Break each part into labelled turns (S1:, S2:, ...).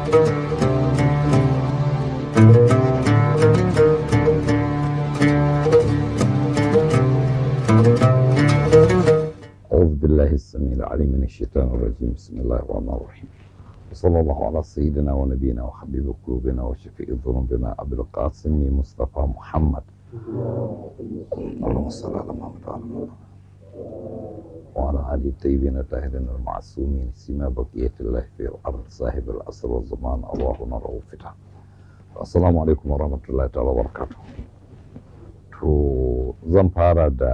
S1: أعوذ بالله السميع العليم من الشيطان الرجيم بسم الله الرحمن الرحيم وصلى الله على سيدنا ونبينا وحبيب قلوبنا وشفيع ذنوبنا أبي القاسم مصطفى محمد اللهم صل على محمد وعلى محمد وعلى آل الطيبين الطاهرين المعصومين سما بقية الله في الأرض صاحب العصر والزمان اللهم رؤوف فتح السلام عليكم ورحمة الله تعالى وبركاته to zan fara da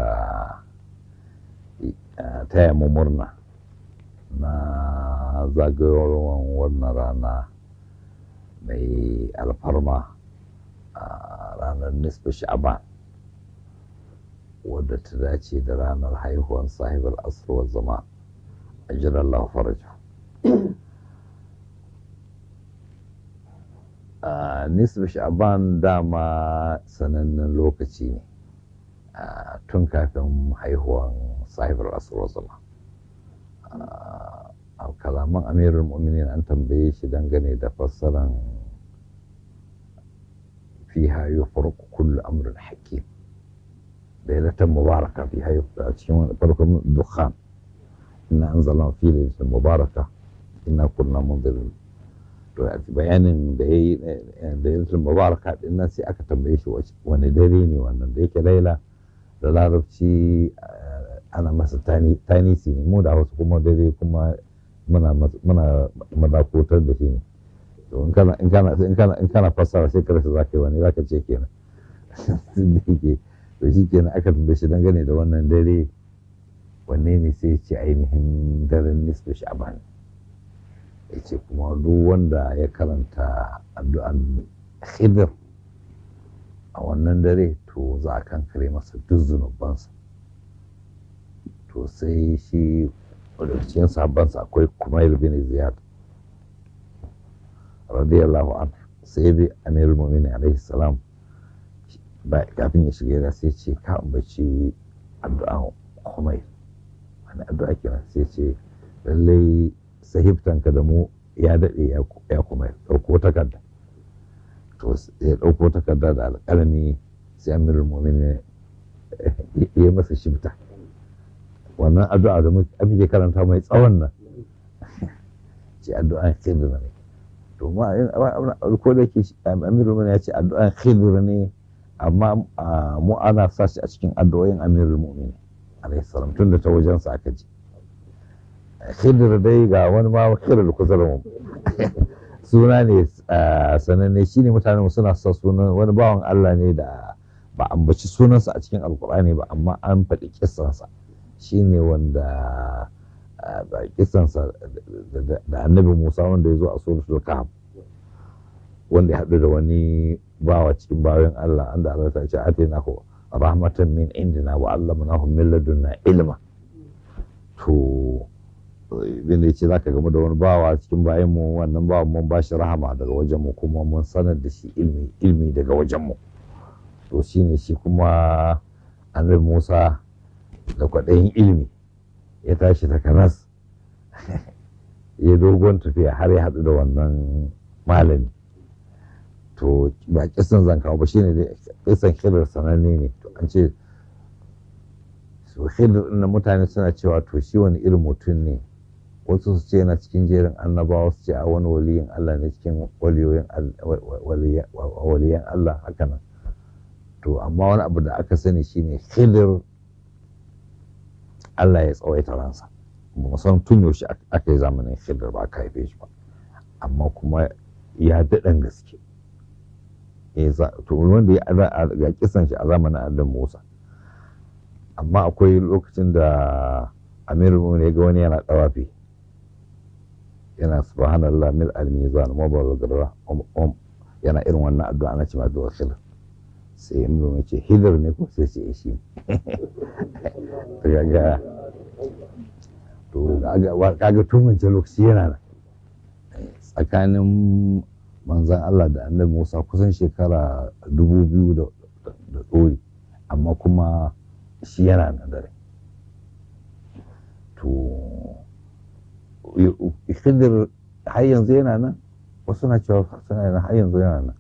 S1: taya mu murna na zagayowar wannan rana mai alfarma a ranar nisfa sha'ban wadda ta dace da ranar haihuwan sahibar asirwar zama a jiran lafaraju nisfa sha'ban dama sanannen lokaci ne tun kafin haihuwan sahibar asirwar zama a kalaman amirul mu'minin an tambaye shi dangane da fassaran fiha yufarqu kullu amrin hakim lailatan mubaraka fiha a cikin farkon dukhan inna anzalna fi lailatin mubaraka inna kunna munzirin to bayanin da yayi da lailatul mubaraka din nan sai aka tambaye shi wani dare ne wannan da yake laila da larabci ana masa tanisi ne mu da wasu kuma dare kuma muna muna madakotar da shi ne to in kana in kana in kana in kana fassara sai ka rasa zaka yi wani zaka ce kenan da yake to shi kenan aka tambaye shi dangane da wannan dare wanne ne sai ya ce ainihin daren nisfu sha'ban ya ce kuma duk wanda ya karanta addu'an khidr a wannan dare to za a kankare masa duk zunubansa to sai shi daga cikin sahabbansa akwai kumail bin ziyad radiyallahu anhu sai bi amirul mu'minin alaihi salam kafin ya shiga da sai ce ka ambaci addu'a kumail wani addu'a kenan sai ce lallai sahibtanka da mu ya daɗe ya kumail ɗauko takarda to ya ɗauko takarda da alƙalami sai amirul mu'minin ya masa shibta wannan addu'a da muke karanta mai tsawon nan ce addu'an khidr ne to ma ko da yake amirul mu'minin ya ce addu'an khidr ne amma mu ana sa shi a cikin addu'o'in amirul mu'minin alayhi salam tun da ta wajen sa aka ji khidr dai ga wani ma khidr kusa da mu suna ne sananne shine mutanen suna sa sunan wani bawan Allah ne da ba ambaci sunansa a cikin alkur'ani ba amma an faɗi kissansa shi ne wanda kisansa da annabi musa wanda ya zo a suratul kahf wanda ya haɗu da wani bawa cikin bayan allah an da allah ta ce atina ko rahmatan min indina wa allamnahu min ladunna ilma to bin da yace zaka gama da wani bawa cikin bayan mu wannan bawan mun bashi rahama daga wajen mu kuma mun sanar da shi ilmi ilmi daga wajen mu to shine shi kuma annabi musa da kwaɗayin ilimi ya tashi ta kanas ya dogon tafiya har ya haɗu da wannan malami to ba kisan zan kawo ba shine dai kisan hirar sananne ne to an ce su hirar na mutane suna cewa to shi wani irin mutum ne wasu su ce yana cikin jerin annabawa su ce a wani waliyin Allah ne cikin waliyan Allah haka nan to amma wani abu da aka sani shine hidir Allah ya tsawaita ransa ba san tun yaushe aka yi zamanin hidir ba aka haife shi ba amma kuma ya daɗan gaske to wanda ya ga kisan shi a zamanin Adam Musa amma akwai lokacin da Amirul ya ga wani yana ɗawafi yana subhanallah mil al-mizan mabalagara yana irin wannan addu'a ana cewa addu'a khidr sai ya nuna ce hidar ne ko sai ce shi kaga to kaga tun wancan lokaci yana nan tsakanin manzan Allah da annabi Musa kusan shekara dubu biyu da ɗori amma kuma shi yana nan dare to khidir har yanzu yana nan wasu na cewa suna yana har yanzu yana nan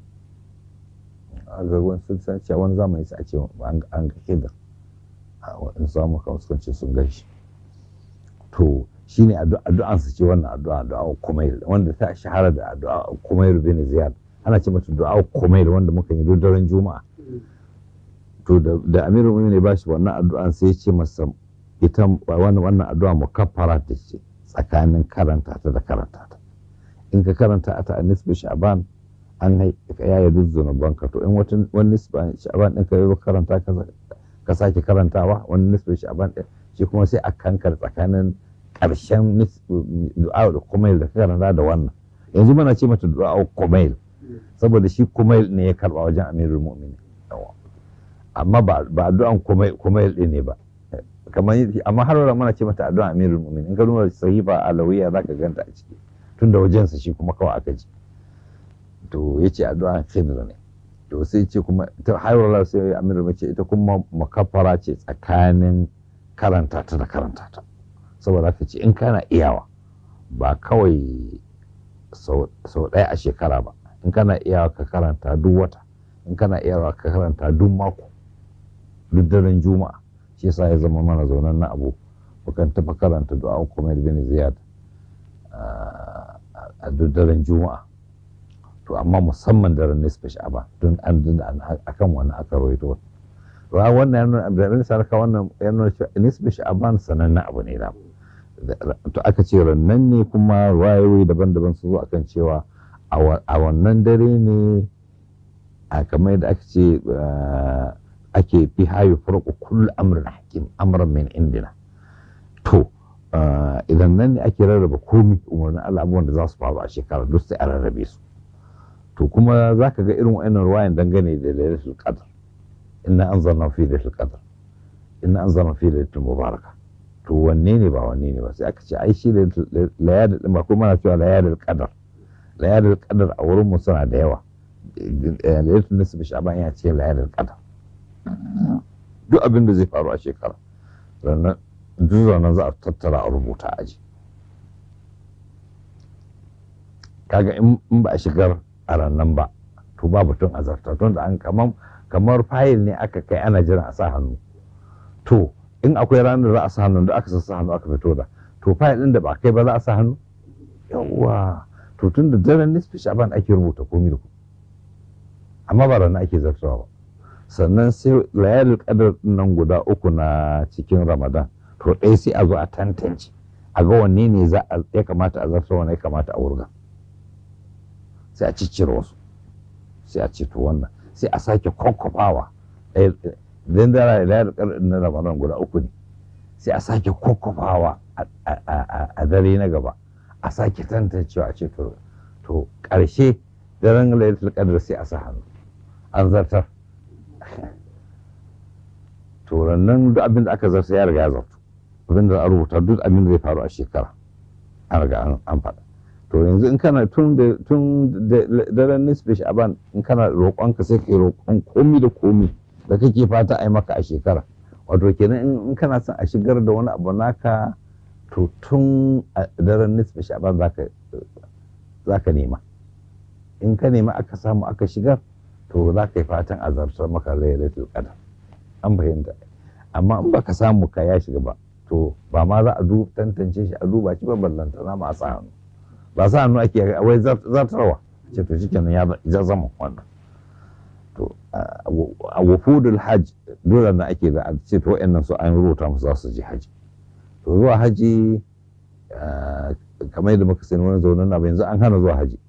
S1: a ga wani sun san cewa wani zamani sai a ce an ga hidda in samu kan sukan ce sun gan shi to shine addu'an su ce wannan addu'a addu'a kumail wanda ta shahara da addu'a kumail bin ziyad ana ce mata du'a kumail wanda muka yi duk daren juma'a to da amirul mu'minin ba shi wannan addu'an sai ya ce masa ita wannan wannan addu'a mukaffara ta ce tsakanin karanta ta da karanta ta in ka karanta ta a nisbi sha'ban an yaya duk zunubanka to in wani nisbi sha'ban ɗin ka yi karanta ka sake karantawa wani nisbi sha'ban ɗin shi kuma sai a kankar tsakanin ƙarshen du'a da kumail da karanta da wannan yanzu muna ce mata du'a kumail saboda shi kumail ne ya karba wajen amirul mu'minin amma ba addu'an kumail ɗin ne ba kamar amma har wala muna ce mata addu'a amirul mu'minin in ka duba sahifa alawiya zaka ganta a ciki tun da wajensa shi kuma kawai aka ji to yace addu'a khidr ne to sai ce kuma ta har wala sai amirul mace ita kuma makaffara ce tsakanin karanta ta da karanta ta saboda haka ce in kana iyawa ba kawai sau ɗaya a shekara ba in kana iyawa ka karanta duk wata in kana iyawa ka karanta duk mako duk daren juma'a shi yasa ya zama mana zaunan na abu mukan tafi karanta du'a kuma bin ziyad a duk daren juma'a to amma musamman daren nisfa sha'aba don an akan wani aka rawaito wa wannan yana da rin sarka wannan yana nisfa sha'aban sanannen abu ne da to aka ce rannan ne kuma wayoyi daban-daban su zo akan cewa a wannan dare ne a kamar da aka ce ake fi hayu farko kullu amrin hakim amran min indina to idan nan ne ake rarraba komi umarnin Allah abubuwan da za su faru a shekara duk sai a rarrabe su to kuma za ka ga irin wa'annan ruwayan dangane da lailatul qadr inna anzalna fi lailatul qadr inna anzalna fi lailatul mubaraka to wanne ne ba wanne ne ba sai aka ce ai shi layadul ba kuma na cewa layadul qadr layadul qadr a wurin mu suna da yawa lailatul nisfi sha'ban ya ce layadul qadr duk abin da zai faru a shekara ranar duk ranar za a tattara a rubuta aji kaga in ba a shigar a rannan ba to ba batun a zarta tun da an kamar kamar fayil ne aka kai ana jiran a sa hannu to in akwai ranar za a sa hannu da aka sa hannu aka fito da to fayil din da ba kai ba za a sa hannu yawwa to tun da daren nisfi shaban ake rubuta komi da ku amma ba ranar ake zartawa ba sannan sai layalul qadar nan guda uku na cikin ramadan to ɗaya sai a zo a tantance a ga wanne ne za a ya kamata a zarta wanne ya kamata a wurga sai a ciccire wasu sai a ce to wannan sai a sake kwakwafawa idan da layalul qadar na ramadan guda uku ne sai a sake kwakwafawa a dare na gaba a sake tantancewa a ce to ƙarshe daren laylatul qadar sai a sa hannu an zartar to nan duk abin da aka zarta ya riga ya zartu abin da a rubuta duk abin da zai faru a shekara an riga an faɗa to yanzu in kana tun da tun daren nisbi sha'ban in kana roƙon ka sai ka yi roƙon komi da komi da kake fata a yi maka a shekara wato kenan in kana son a shigar da wani abu naka to tun a daren nisbi sha'ban za ka nema in ka nema aka samu aka shigar to za ka yi fatan a zartar maka lailatul qadar an fahimta amma in baka samu ka ya shiga ba to ba ma za a tantance shi a duba shi ba ballanta na ma sa hannu ba sa hannu ake wai zartarwa ce to shi kenan ya zama wannan to a wufudul hajj dole na ake da a ce to wa'annan su an rubuta musu za su je haji to zuwa haji kamar yadda muka sani wani zaunin na yanzu an hana zuwa haji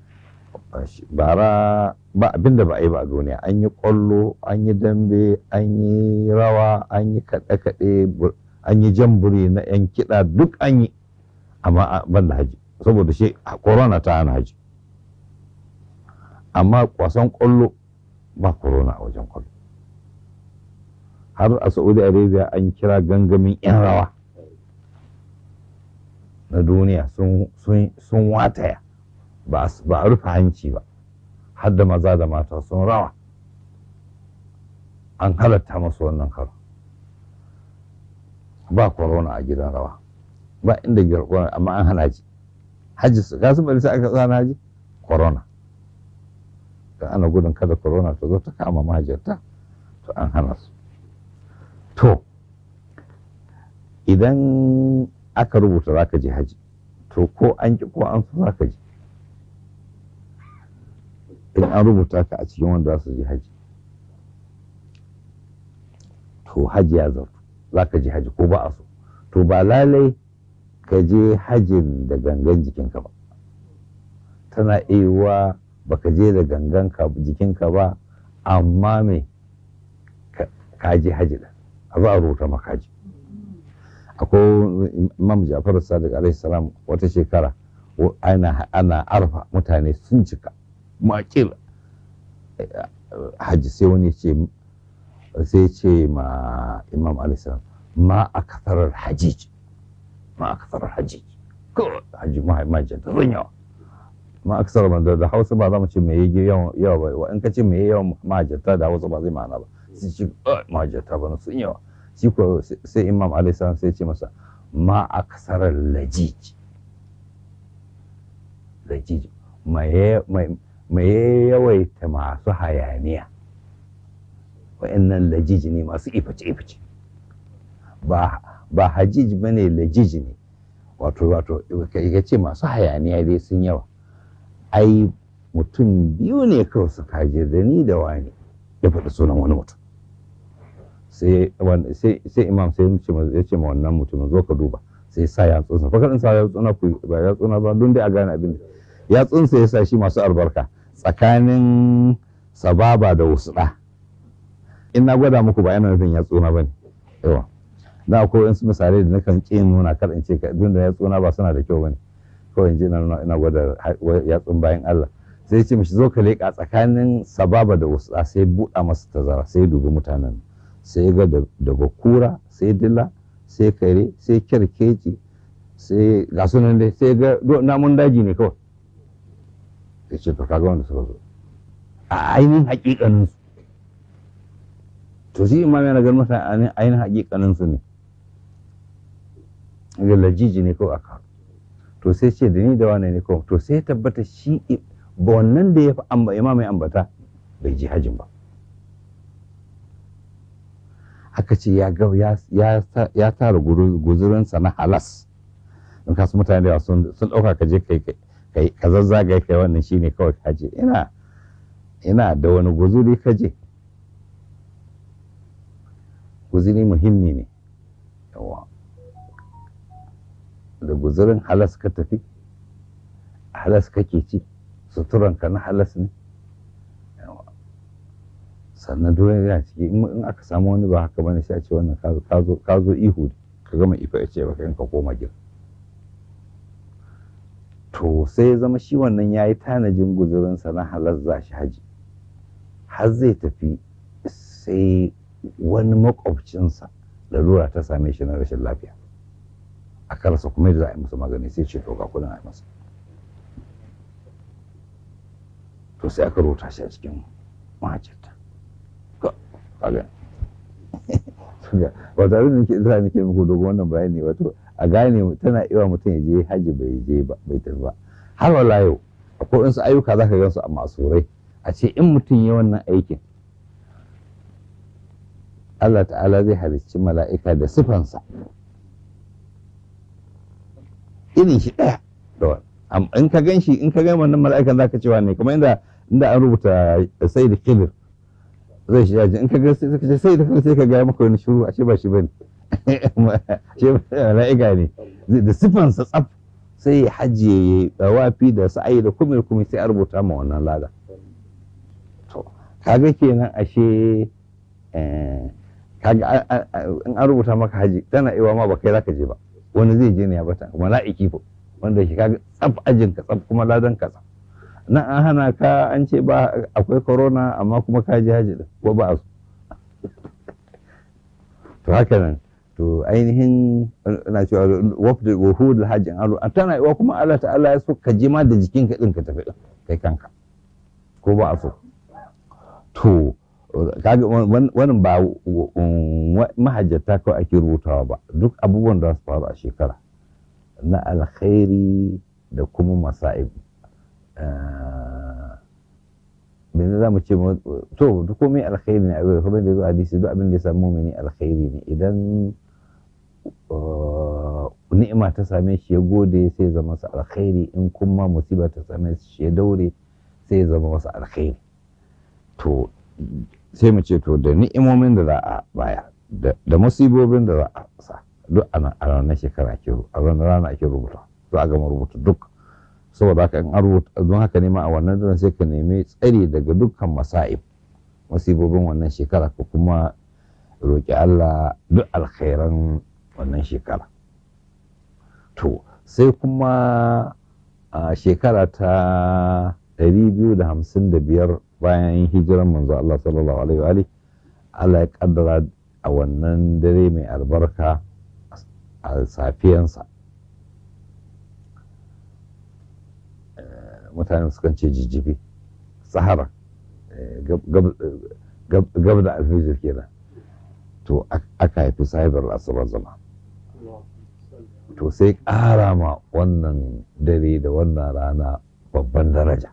S1: bara ba abin da ba a yi ba a duniya an yi kwallo an yi dambe an yi rawa an yi kaɗe-kaɗe an yi jamburi na 'yan kiɗa duk an yi amma ban da haji saboda shi corona ta hana haji amma kwasan kwallo ba corona a wajen kwallo har a saudi arabia an kira gangamin 'yan rawa na duniya sun wataya ba a rufe hanci ba har da maza da mata sun rawa an halatta masu wannan karo ba corona a gidan rawa ba inda girkon amma an hana ji hajji su gasu bari sai aka tsana haji corona da ana gudun kada corona ta zo ta kama mahajjata to an hana su to idan aka rubuta za ka je haji to ko an ki ko an so za ka je in an rubuta ka a cikin wanda za su je haji to haji ya zartu za ka je haji ko ba a so to ba lalai ka je hajin da gangan jikinka ba tana iya baka je da gangan jikinka ba amma me ka je haji da a za a rubuta maka haji akwai imam jafar sadiq alaihi salam wata shekara ana ana arfa mutane sun cika makil haji sai wani ce sai ce ma imam alaihi salam ma a kasarar hajij ma a kasarar hajij ko haji mahajjan ta zan yawa ma a kasarar da hausa ba za mu ce mai yawa yawa ba in ka ce mai yawan mahajjata da hausa ba zai ma'ana ba sai ce mahajjata ba sun yawa shi ko sai imam alaihissalam sai ce masa ma a kasarar lajij lajij mai yawaita masu hayaniya wa'annan lajij ne masu ifice-ifice ba ba hajij ba ne lajij ne wato wato ka ce masu hayaniya dai sun yawa ai mutum biyu ne kawai su kaje da ni da wani ya faɗi sunan wani mutum sai imam sai ya ce ma wannan mutumin zo ka duba sai sa yatsunsa fakar sa yatsuna ku ba yatsuna ba don dai a gane abin yatsunsa ya sa shi masu albarka tsakanin sababa da wusɗa in na gwada muku ba yana nufin yatsuna ba ne yawa na akwai wasu misalai da nakan ƙi nuna kar in ce don da yatsuna ba suna da kyau ba ne kawai in ji ina gwada yatsun bayan Allah sai ce mishi zo ka leƙa tsakanin sababa da wusɗa sai buɗa masa tazara sai dubi mutanen sai ga daga kura sai dila sai kare sai kyarkeci sai ga sunan dai sai ga namun daji ne kawai sai ce to kaga wanda suka zo a ainihin hakikanin su to shi imam yana ganin masa ainihin hakikanin su ne ga lajiji ne kawai aka to sai ce da ni da wane ne kawai to sai ya tabbata shi ba wannan da ya fi imam ya ambata bai ji hajin ba aka ce ya ga ya tara guzurinsa na halas in kasu mutane da sun ɗauka ka je kai ka zazzaga kai wannan shine kawai ka je ina ina da wani guzuri ka je guzuri muhimmi ne yawa da guzurin halas ka tafi halas kake ci suturanka na halas ne sannan dole yana ciki in aka samu wani ba haka bane sai a ce wannan ka zo ihu ka gama ifa ya ce baka ka koma gida to sai ya zama shi wannan ya yi tanajin guzurinsa na halar za shi haji har zai tafi sai wani makwabcinsa lalura ta same shi na rashin lafiya a karasa kuma yadda za a yi masa magani sai ce to ga kudin a yi masa to sai aka rota shi a cikin mahajjata kaga wato abin da nake isa nake muku dogon wannan bayani wato a gane tana iya mutum ya je haji bai je ba bai tafi ba har wala yau akwai wasu ayyuka zaka gan su a masurai a ce in mutum ya wannan aikin Allah ta'ala zai halicci mala'ika da sifansa irin shi ɗaya in ka gan shi in ka gan wannan mala'ikan zaka cewa ne kamar inda inda an rubuta sai da kilir zai shi yaji in ka ga sai ka sai da sai ka ga maka wani shiru a ce ba shi bane ce mala'ika ne da sifansa tsaf sai ya hajiye ya wafi da sa'ayi da kuma kuma sai a rubuta ma wannan lada to kaga kenan ashe kaga in an rubuta maka haji tana iwa ma ba kai zaka je ba wani zai je ne ya bata mala'iki ko wanda shi kaga tsaf ajin ka tsaf kuma ladan ka tsaf nan an hana ka an ce ba akwai corona amma kuma ka ji haji ko ba su to haka nan to ainihin na cewa wafda wuhud hajjin aro an tana iwa kuma Allah ta'ala ya so ka je ma da jikinka din ka tafi kai kanka ko ba a so to kaga wannan ba mahajjata kawai ake rubutawa ba duk abubuwan da su faru a shekara na alkhairi da kuma masa'ib bane za mu ce to duk komai alkhairi ne abin kuma da zo hadisi duk abin da ya samu mumini alkhairi ne idan ni'ima ta same shi ya gode sai ya zama masa alkhairi in kuma musiba ta same shi ya daure sai ya zama masa alkhairi to sai mu ce to da ni'imomin da za a baya da musibobin da za a sa duk a ranar shekara ake a ranar rana ake rubuta za a gama rubuta duk saboda haka in an rubuta don haka ne ma a wannan daren sai ka nemi tsari daga dukkan masa'ib musibobin wannan shekara ka kuma roƙi Allah duk alkhairan wannan shekara to sai kuma a shekara ta 255 bayan hijiran manzo Allah sallallahu alaihi wa Allah ya kaddara a wannan dare mai albarka a safiyansa mutane sukan ce jijjibi sahara gab da alfijir kenan to aka haifi sahibar asabar zama to sai ƙara ma wannan dare da wannan rana babban daraja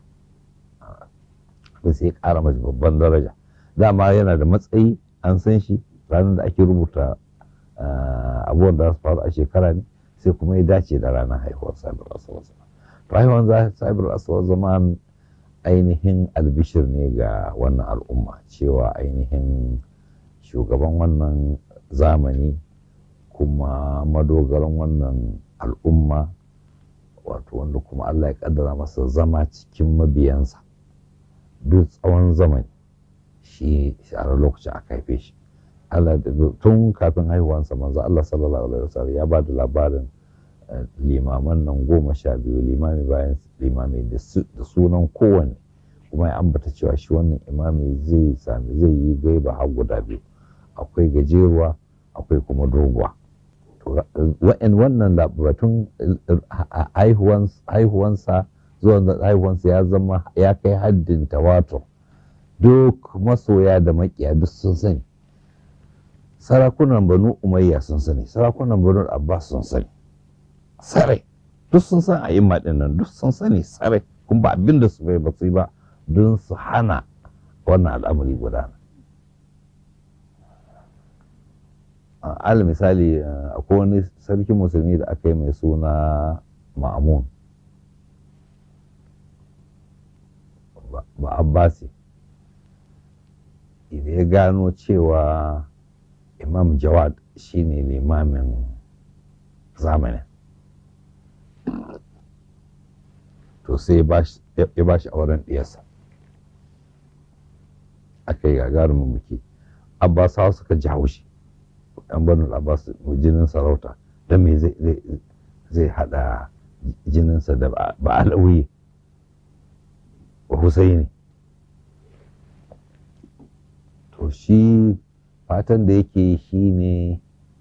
S1: sai ƙara mashi babban daraja dama yana da matsayi an san shi ranar da ake rubuta abubuwan da su faru a shekara ne sai kuma ya dace da ranar haihuwar sahibar asabar zama rayuwar sahibar asabar zaman ainihin albishir ne ga wannan al'umma cewa ainihin shugaban wannan zamani kuma madogaran wannan al'umma wato wanda kuma Allah ya kaddara masa zama cikin mabiyansa duk tsawon zamani shi a lokacin aka haife shi Allah tun kafin haihuwansa manzo Allah sallallahu alaihi wasallam ya ba da labarin limaman nan goma sha biyu limami bayan limami da sunan kowanne kuma ya ambata cewa shi wannan imami zai sami zai yi gaiba har guda biyu akwai gajeruwa akwai kuma doguwa wa'in wannan batun haihuwansa zuwa haihuwansa ya zama ya kai haddin tawatur duk masoya da makiya duk sun sani sarakunan banu umayya sun sani sarakunan banu abbas sun sani sarai duk sun san a yin nan duk sun sani sarai kuma ba abin da su bai ba su yi ba don su hana wannan al'amari gudana al misali akwai wani sarki musulmi da aka yi mai suna ma'amun ba abbasi idan ya gano cewa imam jawad shine limamin zamanin to sai ya ba shi auren ɗiyarsa aka yi gagarumin biki abbasawa suka ji haushi yan banu abbas jinin sarauta don me zai hada jininsa da ba alawi ba husaini to shi fatan da yake shi ne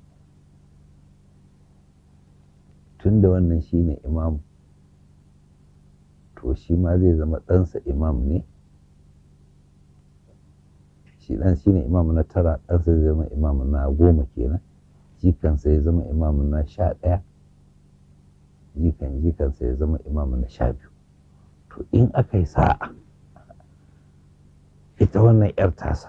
S1: tun da wannan shi ne imam to shi ma zai zama ɗansa imam ne shi ɗan shi ne imam na tara ɗansa zai zama imam na goma kenan jikansa ya zama imam na sha ɗaya jikan jikansa ya zama imam na sha biyu to in aka yi sa'a ita wannan 'yar tasa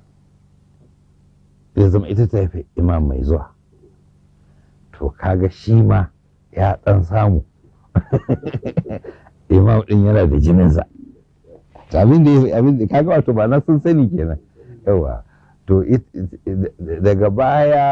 S1: zai zama ita ta haifi imam mai zuwa to kaga shi ma ya ɗan samu imam ɗin yana da jininsa abin da abin da kaga wato ba na sun sani kenan yawa to daga baya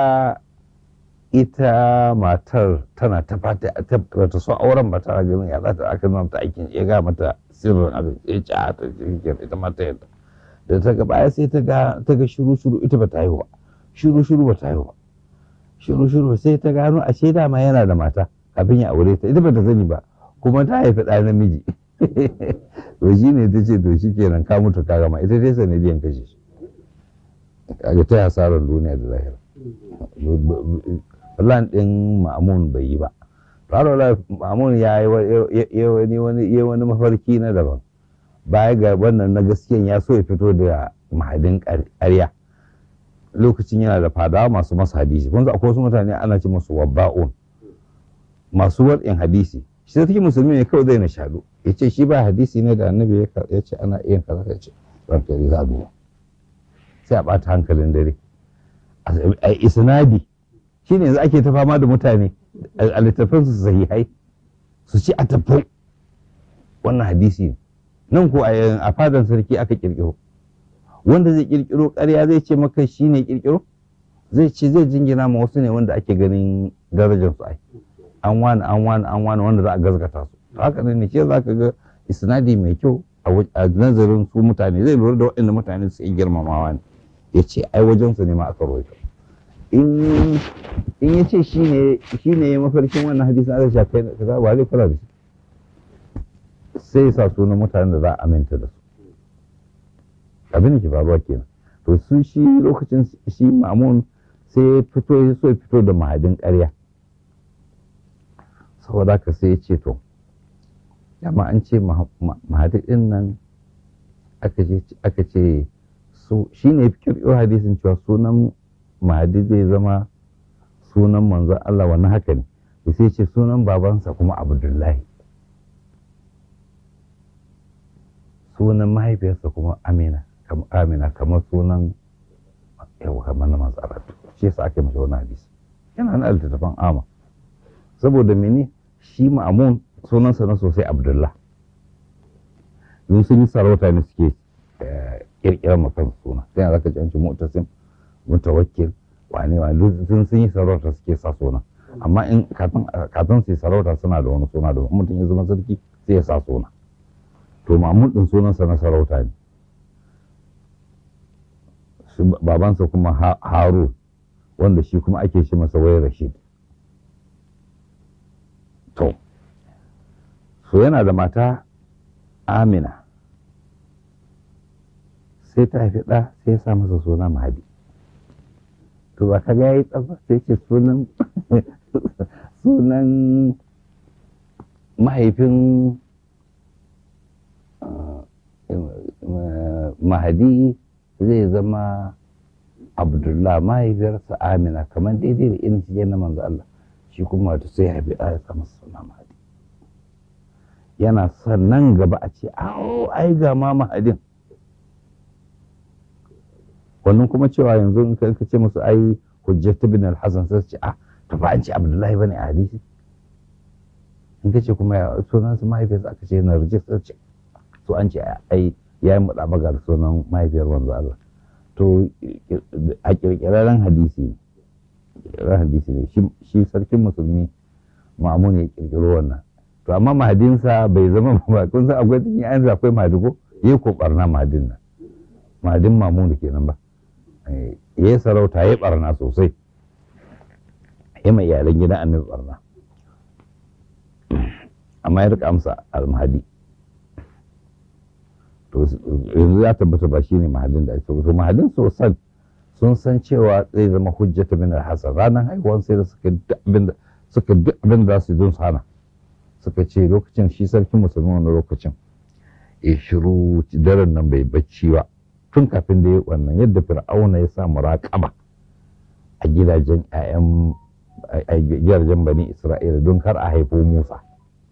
S1: ita matar tana ta fata ta so auren ba tana ganin ya za ta aka nuna ta aikin ya ga mata sirrin abin ya ci a ta ita mata yadda da ta ga baya sai ta ga ta ga shiru shiru ita ba ta haihu ba shiru shiru ba ta haihu ba shiru shiru sai ta gano ashe dama yana da mata kafin ya aure ta ita ba ta sani ba kuma ta haifi ɗa namiji to shi ne ta ce to shi kenan ka mutu ka gama ita dai sanadiyan kashe shi kaga ta hasarar duniya da lahira plan ɗin ma'amun bai yi ba Faro ma'amun ya yi wani mafarki na daban baya ga wannan na gaskiyan ya so ya fito da mahadin ƙarya lokacin yana da fadawa masu masa hadisi kun akwai wasu mutane ana ce masu wabba'un masu watsin hadisi shi sarki musulmi ne kawai zai na shaɗu ya ce shi ba hadisi ne da annabi ya ce ana iya kaza ya ce ranka ya za duba sai a ɓata hankalin dare a isnadi shi ne yanzu ake ta fama da mutane a littattafan su sahihai su ci a tafi wannan hadisi ne nan ko a fadan sarki aka kirkiro wanda zai kirkiro ƙarya zai ce maka shi ne kirkiro zai ce zai jingina ma wasu ne wanda ake ganin darajar su ai an wani an wani an wani wanda za a gazgata su to haka ne ce za ka ga isnadi mai kyau a nazarin su mutane zai lura da waɗanda mutane su yi girmamawa ne ya ce ai wajen su ne ma aka roƙa in ya ce shi ne ya mafarkin wannan hadisin aka shafe kaza ba zai kula da shi sai ya sa sunan mutanen da za a aminta da su abin da ke faruwa kenan to su shi lokacin shi mamun sai ya fito ya so ya fito da mahadin ƙarya saboda haka sai ya ce to amma an ce mahadi ɗin nan aka ce shi ne kirkiro hadisin cewa sunan mahadi zai zama sunan manzon Allah wannan haka ne sai ce sunan babansa kuma abdullahi sunan mahaifiyarsa kuma amina amina kamar sunan yawa kamar na manzo Allah shi yasa ake mashi wannan hadisi yana nan littattafan ama saboda mene shi ma'amun sunansa na sosai abdullah yanzu sun yi sarauta ne suke kirkirar makan suna sai yanzu aka ci mutasim mutawakkil wane wane sun sun yi sarauta suke sa suna amma in kafin su yi sarauta suna da wani suna da mutum ya zama sarki sai ya sa suna to mamun din sunansa na sarauta ne babansa kuma haru wanda shi kuma ake shi masa wai rashid to so yana da mata amina sai ta haifi ɗa sai ya sa masa suna mahadi to ba ka ya yi tsafa sai ce sunan sunan mahaifin mahadi zai zama abdullah mahaifiyarsa amina kamar daidai da irin shi na manzo Allah shi kuma wato sai haifi ɗa ya masa suna mahadi yana son nan gaba a ce awo ai ga ma mahadin wannan kuma cewa yanzu in ka ce musu ai hujjatu bin al-hasan sai ce ah to ba an ce abdullahi bane a hadisi in ka ce kuma ya sunan su mahaifiyarsa aka ce na rijistar ce to an ce ai ya yi muɗa magar sunan mahaifiyar wanzu Allah to a kirkiraren hadisi ne hadisi ne shi sarkin musulmi ma'amun ya kirkiro wannan to amma mahadinsa bai zama ba kun san akwai cikin yanzu akwai mahadigo yayi ko barna mahadin nan mahadin mamun da kenan ba yayi sarauta yayi barna sosai yayi mai iyalan gidan annabi barna amma ya rika amsa al-mahadi to yanzu ya tabbata ba shine mahadin da ake to mahadin sosan sun san cewa zai zama hujjata min al-hasan ranar haihuwan sai da suka abin da suka duk abin da su don hana suka ce lokacin shi sarkin musulmi wani lokacin ya shiru daren nan bai bacci ba tun kafin da ya wannan yadda fir'auna ya sa muraƙaba a gidajen ƴaƴan a gidajen bani isra'ila don kar a haifo musa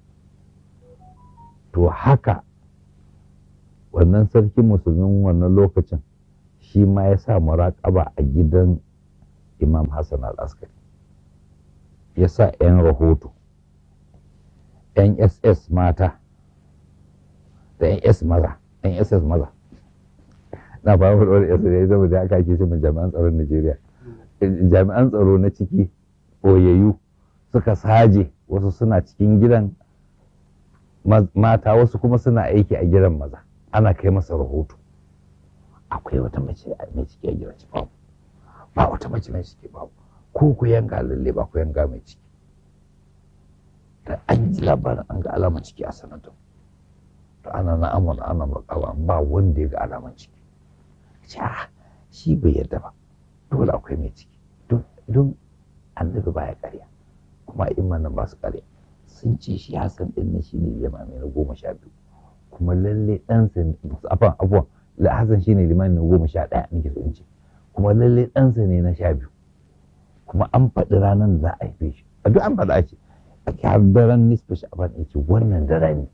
S1: to haka wannan sarkin musulmin wannan lokacin shi ma ya sa muraƙaba a gidan imam hassan al-askari ya sa 'yan rahoto 'yan ss mata da 'yan s maza 'yan ss maza na fara wadda wadda ss ya zama da aka ake shi jami'an tsaron najeriya jami'an tsaro na ciki ɓoyayyu suka saje wasu suna cikin gidan mata wasu kuma suna aiki a gidan maza ana kai masa rahoto akwai wata mace mai ciki a gidan ci babu ba wata mace mai ciki babu ko ku yanga lalle ba ku yanga mai ciki da an ji labarin an ga alaman ciki a sanadin to ana na amon ana makawa ba wanda ya ga alaman ciki ce shi bai yarda ba dole akwai mai ciki don annabi baya karya kuma imanin ba su karya sun ce shi hasan din na shine limami na goma sha biyu kuma lalle ɗansa ne afan abuwan hasan shine limami na goma sha ɗaya nake so in ce kuma lalle ɗansa ne na sha biyu kuma an faɗi ranar da za a haife shi a duk an faɗa ce har daren nisfa sha'ban ya ce wannan dare ne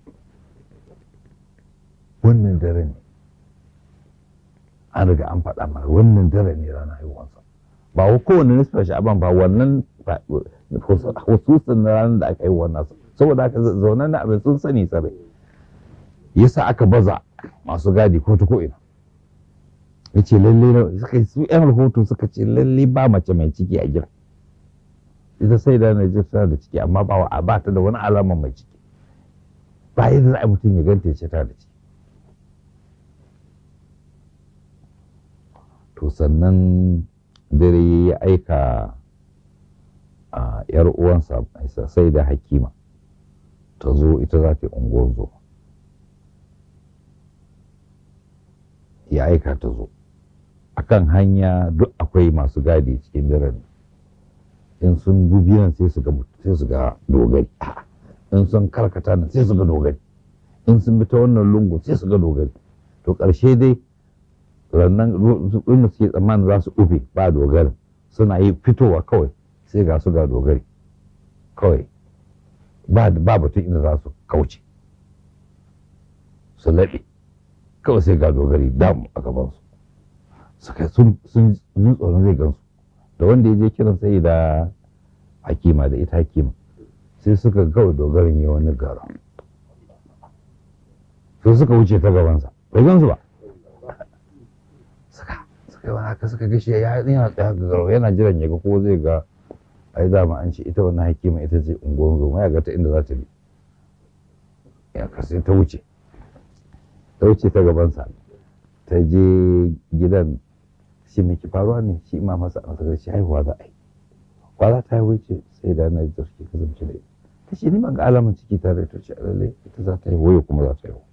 S1: wannan dare ne an riga an faɗa mara wannan dare ne ranar haihuwansa ba wa kowane nisfa sha'ban ba wannan hususin na ranar da aka yi wannan saboda haka zaunan na abin sun sani tsare yasa aka baza masu gadi ko ta ko'ina ya ce lalle suka su yan rahoto suka ce lalle ba mace mai ciki a gida ita sai da na tana da ciki amma ba a ba ta da wani alama mai ciki ba yadda za a mutum ya ganta ya ce tana da ciki to sannan dare ya aika a yar uwansa sai da hakima ta zo ita za ta yi unguwar zo ya aika ta zo akan hanya duk akwai masu gadi cikin daren in sun nan sai su ga sai su ga dogari in sun karkata nan sai su ga dogari in sun bi ta wannan lungu sai su ga dogari to ƙarshe dai rannan inda suke tsammanin za su ufe ba dogari suna yi fitowa kawai sai ga su ga dogari kawai ba batun inda za su kauce su laɓe kawai sai ga dogari dam a gabansu suka sun jin tsoron zai gansu da wanda ya je kiran sai da hakima da ita hakima sai suka kawai dogarin yi wani gara sai suka wuce ta gabansa bai gansu ba suka suka yi wani haka suka gashi ya yana tsaya ga garo yana jiran ya ga ko zai ga ai dama an ce ita wannan hakima ita ce unguwar zoma ya ga ta inda za ta bi ya kasai ta wuce ta wuce ta gabansa ta je gidan shi mai ki faruwa ne shi ma masa a masa shi haihuwa za a yi kwa za ta haihuwa ce sai da na da suke kasance da ita ta ce ni ban ga alamun ciki tare ta ce lalle ita za ta haihuwa yau kuma za ta haihu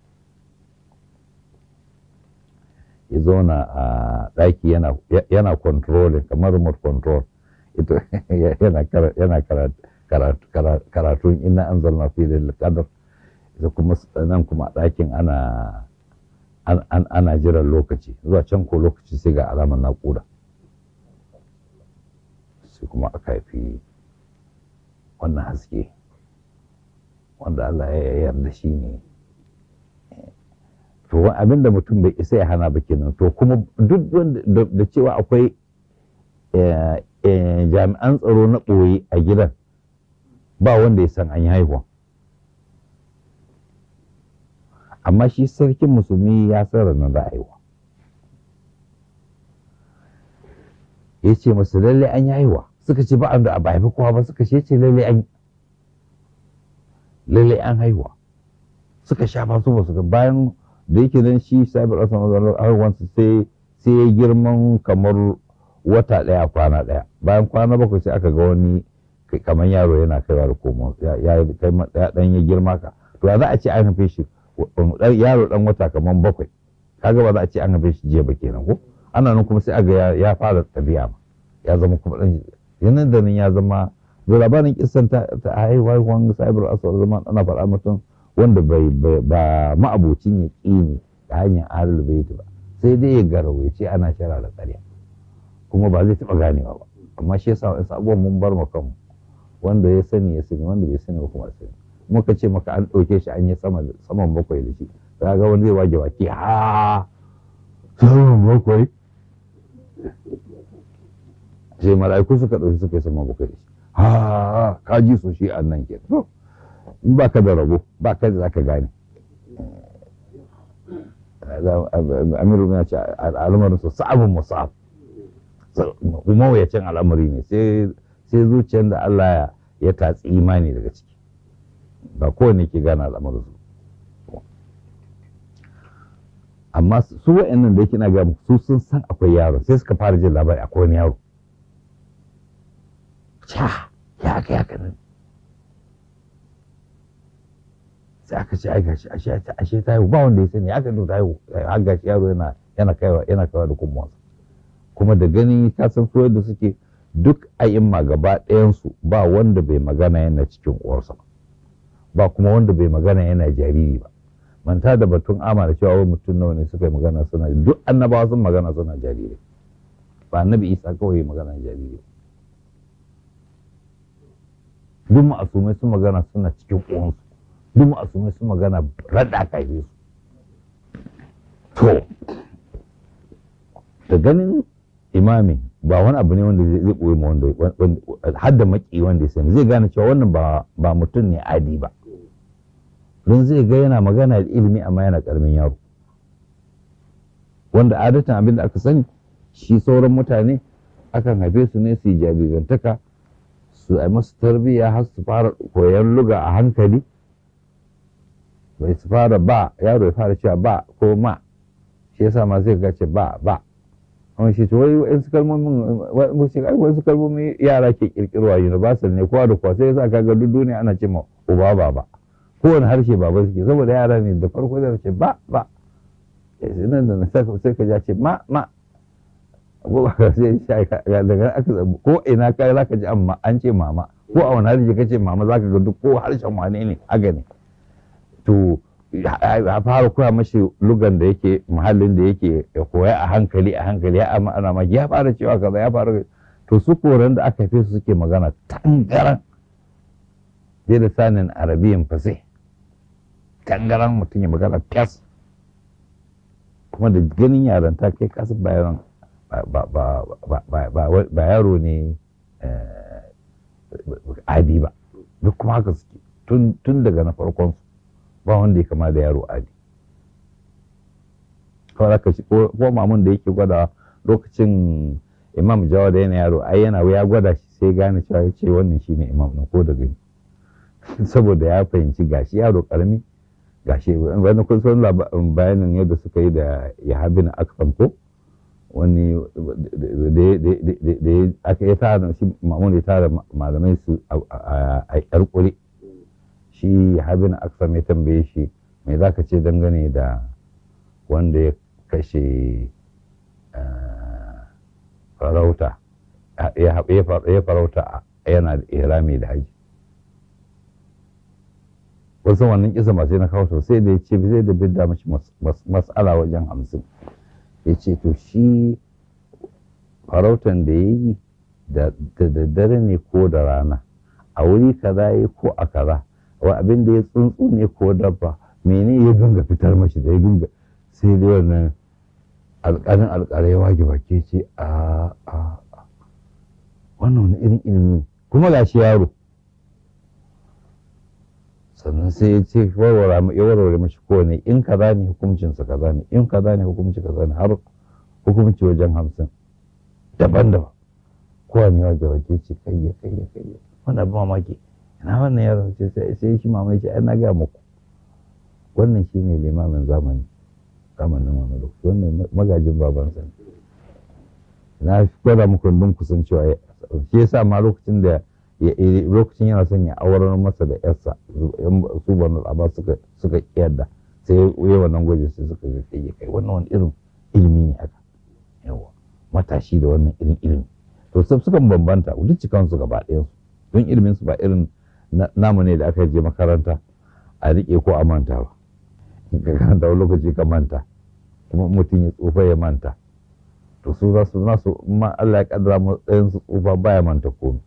S1: ya zauna a ɗaki yana controlling kamar remote control ita yana karatun ina an zalna fi da kadar ita kuma nan kuma ɗakin ana ana jiran lokaci zuwa can ko lokaci sai ga alamar naƙuda sai kuma aka haifi wannan haske wanda Allah ya yarda shi ne to abinda mutum bai isa ya hana ba kenan to kuma duk da cewa akwai jami'an tsaro na ɓoye a gidan ba wanda ya san an yi haihuwa amma shi sarkin musulmi ya san ranar za a haihuwa ya ce masu lalle an yi haihuwa suka ce ba an da ba haifi kowa ba suka ce lalle an lalle an haihuwa suka shafa su ba su ga bayan da yake nan shi sabi rasa mazalar haihuwansu sai sai ya girman kamar wata ɗaya kwana ɗaya bayan kwana bakwai sai aka ga wani kamar yaro yana kaiwa da komo ya ɗan ya girma ka to za a ce an haife shi yaro ɗan wata kamar bakwai kaga ba za a ce an haife shi jiya ba kenan ko ana nan kuma sai aga ya fara tabiya ma ya zama kuma ɗan yanan da nan ya zama da labarin kisan ta haihuwan cyber aswar zama ana faɗa mutum wanda bai ba ma'abocin ya ƙini ta hanyar ahlul bait ba sai dai ya garawa ya ce ana shara da ƙarya kuma ba zai taɓa ganewa ba amma shi yasa wasu abubuwan mun bar kanmu wanda ya sani ya sani wanda bai sani ba kuma sani muka ce maka an ɗauke shi an yi saman bakwai da shi za ga wani zai wage waki ha saman bakwai sai mala'iku suka ɗauki suka yi saman bakwai da shi ha ka ji su shi a nan ke in ba ka da rabo ba ka da za ka gane amiru ya ce al'amarin su sa'abin musa'ab mawuyacin al'amari ne sai zuciyar da Allah ya tatsi imani daga ciki ba kowane ke gane al'amarin su amma su wa'annan da yake na ga su sun san akwai yaro sai suka fara jin labari akwai wani yaro ca ya aka yaka nan sai aka ce ai gashi ashe ashe ta haihu ba wanda ya sani aka ta haihu har gashi yaro yana yana kaiwa yana kaiwa da kuma kuma da gani ka san su da suke duk a'imma gaba ɗayansu ba wanda bai magana yana cikin uwarsa ba kuma wanda bai magana yana jariri ba manta da batun ama da cewa mutum nawa ne suka yi magana suna duk annabawa sun magana suna jariri ba annabi isa kawai magana jariri duk ma'asumai sun magana suna cikin uwansu duk ma'asumai sun magana rada kaife su to da ganin imami ba wani abu ne wanda zai ɓoye ma wanda har da maki wanda ya sani zai gane cewa wannan ba mutum ne adi ba don zai ga yana magana da ilimi amma yana karamin yaro wanda adatan abin da aka sani shi sauran mutane akan haife su ne su yi jarirantaka su a masu tarbiyya har su fara koyon luga a hankali bai su fara ba yaro ya fara cewa ba ko ma shi yasa ma zai gace ba ba amma shi wai wasu kalmomin wasu kalmomin yara ke kirkirwa universal ne kowa da kowa sai yasa kaga duk duniya ana ce ma uba baba kowane harshe baba suke saboda yara ne da farko zai ce ba ba nan da sai ka ja ce ma ma ko ba ka sai daga aka ko ina ka za ka ji amma an ce mama ko a wani harshe ka ce mama za ka ga duk ko harshen wane ne aga ne to a fara koya mashi lugan da yake muhallin da yake ya koya a hankali a hankali ya amma ana ma ya fara cewa kaza ya fara to su koran da aka fi su suke magana tangaran bai da sanin arabiyan fasai tangaran mutum ya magana fes kuma da ganin yaran ta kai kasu bayan ba yaro ne adi ba duk kuma haka suke tun daga na farkon su ba wanda ya kama da yaro adi kawai aka shi ko mamun da yake gwada lokacin imam jawa da yana yaro ai yana ya gwada shi sai gane cewa ya ce wannan shine imam na ko da gani saboda ya fahimci gashi yaro karami gashi wani kun san bayanin yadda suka yi da yahabin akfam ko wani da aka ya tara shi mamun ya tara malamai su a yar kuri shi yahabin akfam ya tambaye shi mai za ka ce dangane da wanda ya kashe farauta ya farauta yana da ihrami da haji wasu wannan kisa masu na kawo sosai da ya ce zai da bidda mashi mas'ala wajen hamsin ya ce to shi farautan da ya yi da daddare ne ko da rana a wuri kaza ya ko a kaza wa abin da ya tsuntsu ne ko dabba mene ya dinga fitar mashi da ya dinga sai dai wannan alƙalin alƙalai wage bake ce a a wannan wani irin ilimi kuma ga shi yaro sannan sai ya ce warware ya warware mashi kowane in kaza ne hukuncinsa kaza ne in kaza ne hukunci kaza ne har hukunci wajen hamsin daban-daban kowane wage wage ce kayya kayya kayya wannan abin mamaki ina wannan yaron ce sai shi mamaki ai na gaya muku wannan shine limamin zamani zamanin wani lokaci wannan magajin babansa ne na gwada muku dun kusan cewa shi yasa ma lokacin da lokacin yana son ya aurar masa da yarsa su banu abba suka suka yadda sai ya wannan gwaji sai suka ga kai kai wannan wani irin ilimi ne haka yawa matashi da wannan irin ilimi to sai sukan bambanta duk cikan su gaba ɗayan su don ilimin su ba irin namu ne da aka je makaranta a rike ko a manta ba ka karanta wani lokaci ka manta kuma mutum ya tsufa ya manta to su za su nasu ma Allah ya kaddara matsayin su tsufa baya manta komai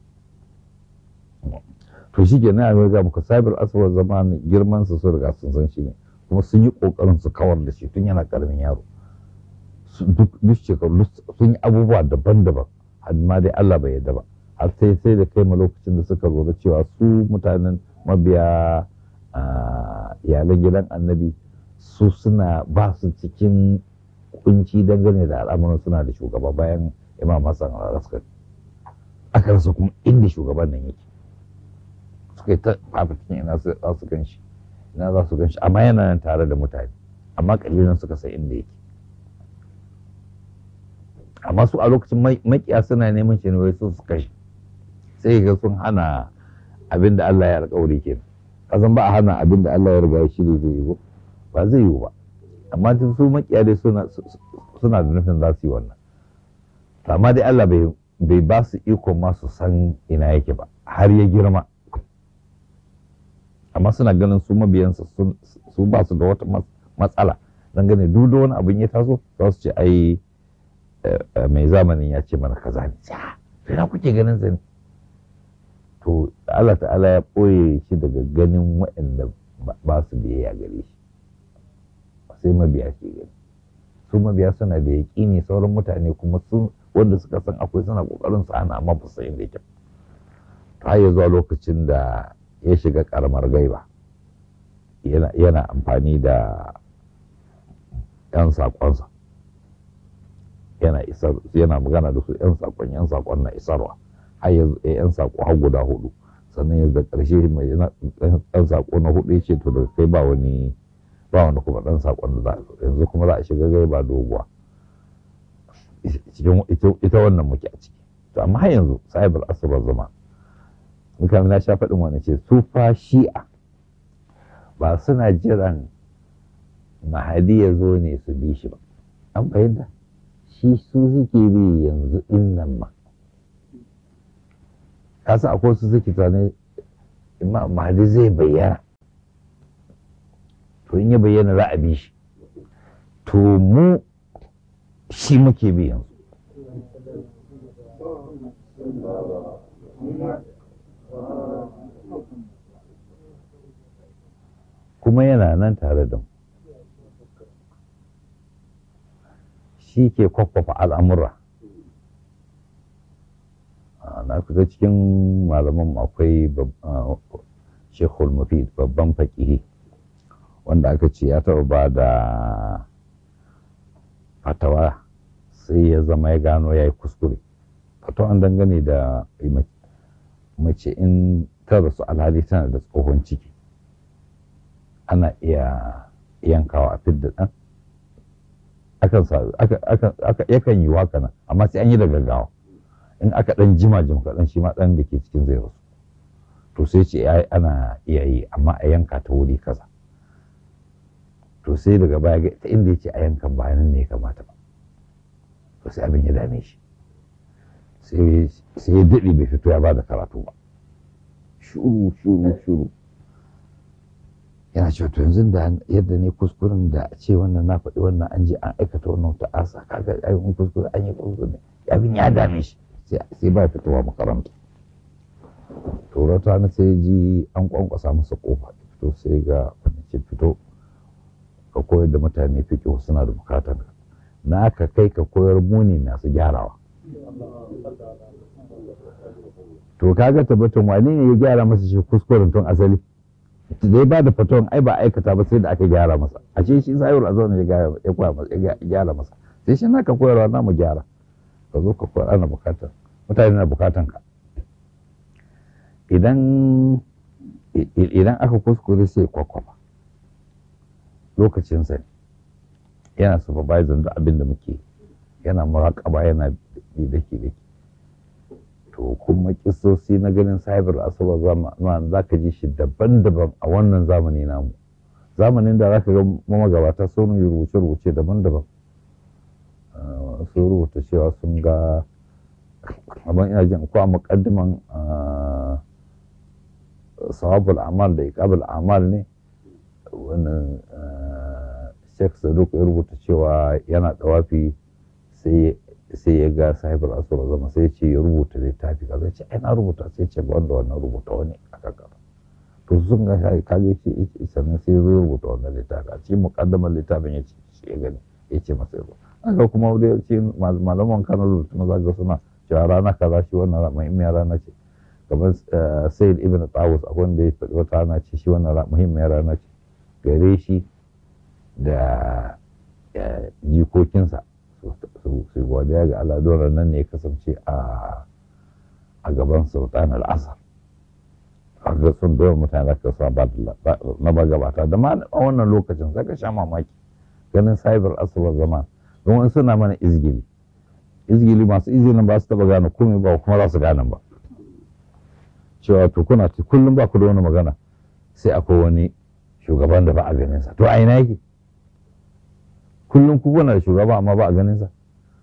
S1: to shi ke na ga muka sabir aswar zamani girman su sun riga sun san shi ne kuma sun yi kokarin su kawar da shi tun yana karamin yaro duk shekaru sun yi abubuwa daban-daban har ma dai Allah bai yarda ba har sai sai da kai ma lokacin da suka lura cewa su mutanen mabiya iyalan gidan annabi su suna ba su cikin kunci dangane da al'amuran suna da shugaba bayan imam hassan al-askari aka rasa kuma inda shugaban nan yake suka yi ta fafikin ina za su gan shi ina za su gan shi amma yana nan tare da mutane amma kalilan suka sai inda yake amma su a lokacin makiya suna neman shi ne wai su su kashe sai ga sun hana abin da Allah ya alƙawari kenan kasan ba a hana abin da Allah ya riga ya shirya zai yi ba zai yiwu ba amma tun su makiya dai suna da nufin za su yi wannan amma dai Allah bai ba su iko ma su san ina yake ba har ya girma amma suna ganin su mabiyansa su ba su da wata matsala don gane duk da wani abin ya taso za su ce ai mai zamanin ya ce mana kaza ne sai na kuke ganin sa ne to Allah ta'ala ya ɓoye shi daga ganin waɗanda ba su biyayya gare shi sai mabiya ke gani su mabiya suna da yaƙini sauran mutane kuma sun wanda suka san akwai suna ƙoƙarin su ana amma ba su inda yake har ya zuwa lokacin da ya shiga ƙaramar gaiba yana amfani da 'yan saƙonsa yana isar yana magana da su 'yan saƙon 'yan saƙon na isarwa har yanzu 'yan saƙo har guda hudu sannan yanzu da ƙarshe mai ɗan saƙo na hudu ya ce to daga kai ba wani ba wani kuma ɗan saƙon da za yanzu kuma za a shiga gai ba doguwa ita wannan muke a ciki to amma har yanzu sahibar asibar zama muka na sha faɗin wani ce su fa shi'a ba suna jiran mahadi ya zo ne su bi shi ba an fahimta shi su suke bi yanzu in nan ma kasa akwai su suke tunanin imam mahdi zai bayyana to in ya bayyana za a bi shi to mu shi muke bi yanzu kuma yana nan tare da mu shi ke kwakwafa al'amura na kusa cikin malaman akwai shekul mufid babban fakihi wanda aka ce ya taɓa ba da fatawa sai ya zama ya gano ya yi kuskure fatawan dangane da mace in ta rasu alhali tana da tsohon ciki ana iya yankawa a fidda ɗan yakan yi waka nan amma sai an yi da gaggawa in aka ɗan jima jim kaɗan shi ma ɗan da ke cikin zai rasu to sai ce ana iya yi amma a yanka ta wuri kaza to sai daga baya ta inda ya ce a yankan bayanan ne ya kamata ba to sai abin ya dame shi sai ya daɗe bai fito ya ba da karatu ba shuru shuru shuru yana cewa to yanzu da yadda ne kuskuren da a ce wannan na faɗi wannan an je an aikata wannan ta asa kaga ayyukan kuskure an yi kuskure abin ya dame shi sai ba fitowa makaranta to rata na sai ji an kwankwasa masa kofa fito sai ga wani ce fito ka koyar da mutane fiƙo suna da bukatar ka na ka kai ka koyar muni masu gyarawa to kaga tabbatun wani ne ya gyara masa shi kuskuren tun asali da ya ba da faton ai ba aikata ba sai da aka gyara masa a ce shi sayar a zaune ya gyara masa sai shi naka koyarwa na mu gyara ka zo ka koyar ana bukatar mutane na bukatan ka idan idan aka kuskure sai kwakwafa lokacin sa yana supervisor da abin da muke yana muraƙaba yana bi dake dake to kuma kisosi na ganin cyber asuba zaman za ka ji shi daban-daban a wannan zamani namu zamanin da za ka ga magabata sun yi rubuce-rubuce daban-daban sun rubuta cewa sun ga abin ina jin ko a muƙaddiman sawabul amal da iqabul amal ne wannan Sheikh Saduk ya rubuta cewa yana dawafi sai sai ya ga sahibar asura zama sai ce ya rubuta littafi kaza ce ai na rubuta sai ce ba wanda wannan rubuta wani aka kara to sun ga shi kage shi sannan sai ya rubuta wannan littafi a cikin muqaddamar littafin ya ce shi ya gani ya ce masa yau aka kuma da ce malaman Kano rubutu na zaga suna cewa rana kaza shi wannan muhimmiyar rana ce kamar Sayyid Ibn Tawus akwai wanda ya faɗi wata rana ce shi wannan muhimmiyar rana ce gare shi da jikokinsa su godiya ga Allah dole nan ne ya kasance a gaban sultan al'asar a ga sun dole mutane da kasuwa na ba gabata da ma a wannan lokacin sai ka sha mamaki ganin cyber asuwar zaman don wani suna mana izgili izgili masu izgilin ba su taba gane komai ba kuma za su gane ba cewa to kuna kullum ba ku da wani magana sai akwai wani shugaban da ba a ganin sa to a ina yake kullum ku kuna da shugaba amma ba a ganin sa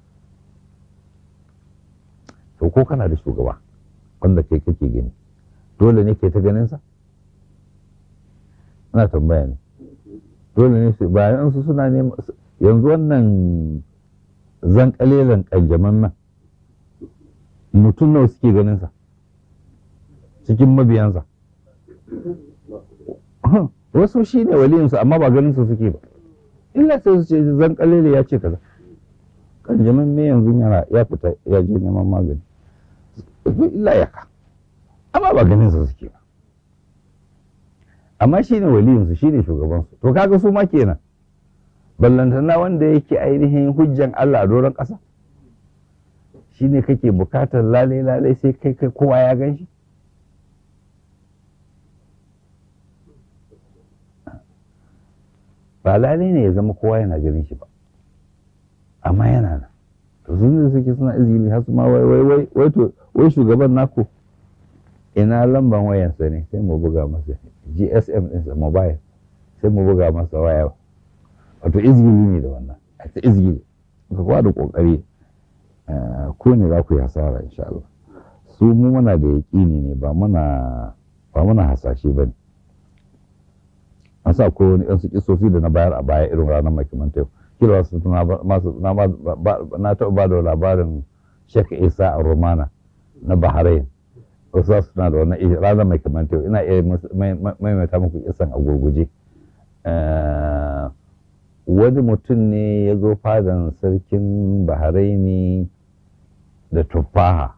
S1: to ko kana da shugaba wanda kai kake gani dole ne ke ta ganin sa ina tambaya ne dole ne su bayan su suna ne yanzu wannan zan kalelan kanjaman nan mutum nawa suke ganin sa cikin mabiyansa wasu shi ne waliyinsu amma ba ganin su suke ba illa sai su ce zan kalele ya ce kaza kanjamin me yanzu yana ya fita ya je neman magani illa ya ka amma ba ganin su suke ba amma shi ne waliyinsu shi ne shugabansu to kaga su ma kenan ballantana wanda yake ainihin hujjan Allah a doron ƙasa shi ne kake bukatar lalai lalai sai kai kai kowa ya gan shi ba lalai ne ya zama kowa yana ganin shi ba amma yana nan to sun da suke suna izini har su ma wai wai wai wai to wai shugaban naku ina lamban wayansa ne sai mu buga masa gsm ɗinsa mobile sai mu buga masa waya wato izgili ne da wannan a ta izgili ka kwa da kokari ko ne za ku yi hasara insha Allah su mu muna da yaƙini ne ba muna ba muna hasashe ba ne an sa ko wani yan su kisofi da na bayar a baya irin ranar makimanta yau kila wasu na taɓa ba da labarin Sheikh Isa a Romana na Bahrain wasu za su tuna da wannan ranar mai kamar yau ina iya maimaita muku kisan a gurguje wani mutum ne ya zo fadan sarkin baharaini da tufaha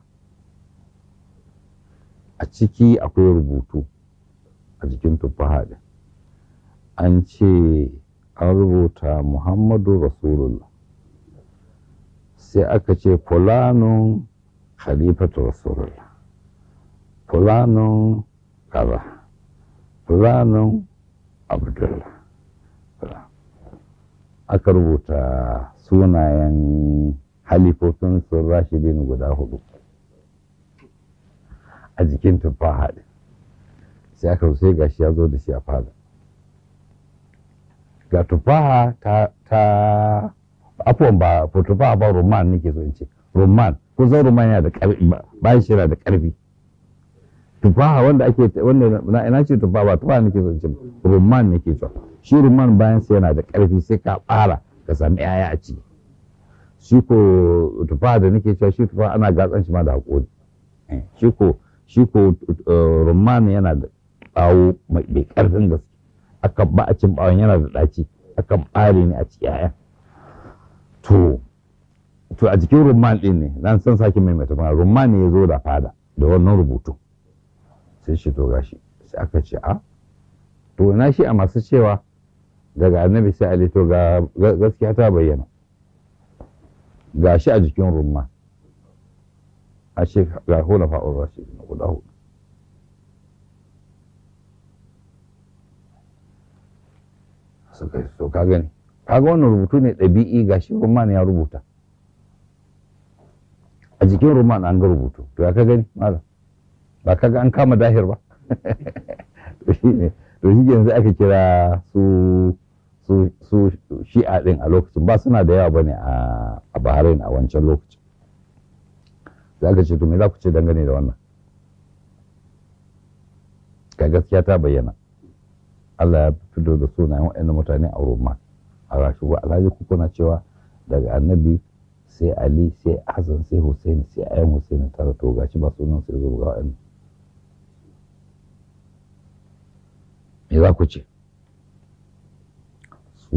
S1: a ciki akwai rubutu a jikin tufaha din an ce an rubuta muhammadu rasulullah sai aka ce fulanun khalifatu rasulullah fulanun kaza fulanun abdullah aka rubuta sunayen halifofin sun rashidin guda hudu a jikin tufaha ɗin sai aka sai gashi ya zo da shi a fada ga tufaha ta ta afuwan ba tufaha ba roman nake so in ce roman ko zan roman yana da karfi bayan shi yana da karfi tufaha wanda ake wanda na ina ce tufaha ba tufaha nake so in ce roman nake so shi roman bayan sa yana da karfi sai ka fara ka sami yaya a ciki shi ko tufaha da nake cewa shi tufaha ana gatsan shi ma da hakori shi ko shi ko roman yana da bawo mai karfin gaske aka ba a cin bawon yana da ɗaci aka ɓare ne a ci yaya to to a jikin rumman ɗin ne nan san sake mai mata mana rumman ne ya zo da fada da wannan rubutu sai shi to gashi sai aka ce a to na shi a masu cewa daga annabi sai ali to ga gaskiya ta bayyana gashi a jikin rumman a ce ga hula fa'ur rashi guda hudu suka so ka gani kaga wannan rubutu ne ɗabi'i ga shi roman ya rubuta a jikin roman an ga rubutu to ya ka gani malam ba ka ga an kama dahir ba to shi ne to shi yanzu aka kira su su su shi'a din a lokacin ba suna da yawa bane a Bahrain a wancan lokacin za ka ce to me za ku ce dangane da wannan ga gaskiya ta bayyana Allah ya fito da sunayen waɗannan mutane a Roma a rashuwa alhaji kuku na cewa daga annabi sai Ali sai Hassan sai Hussein sai ayan Hussein tara to gashi ba sunan sai zo ga waɗannan me za ku ce su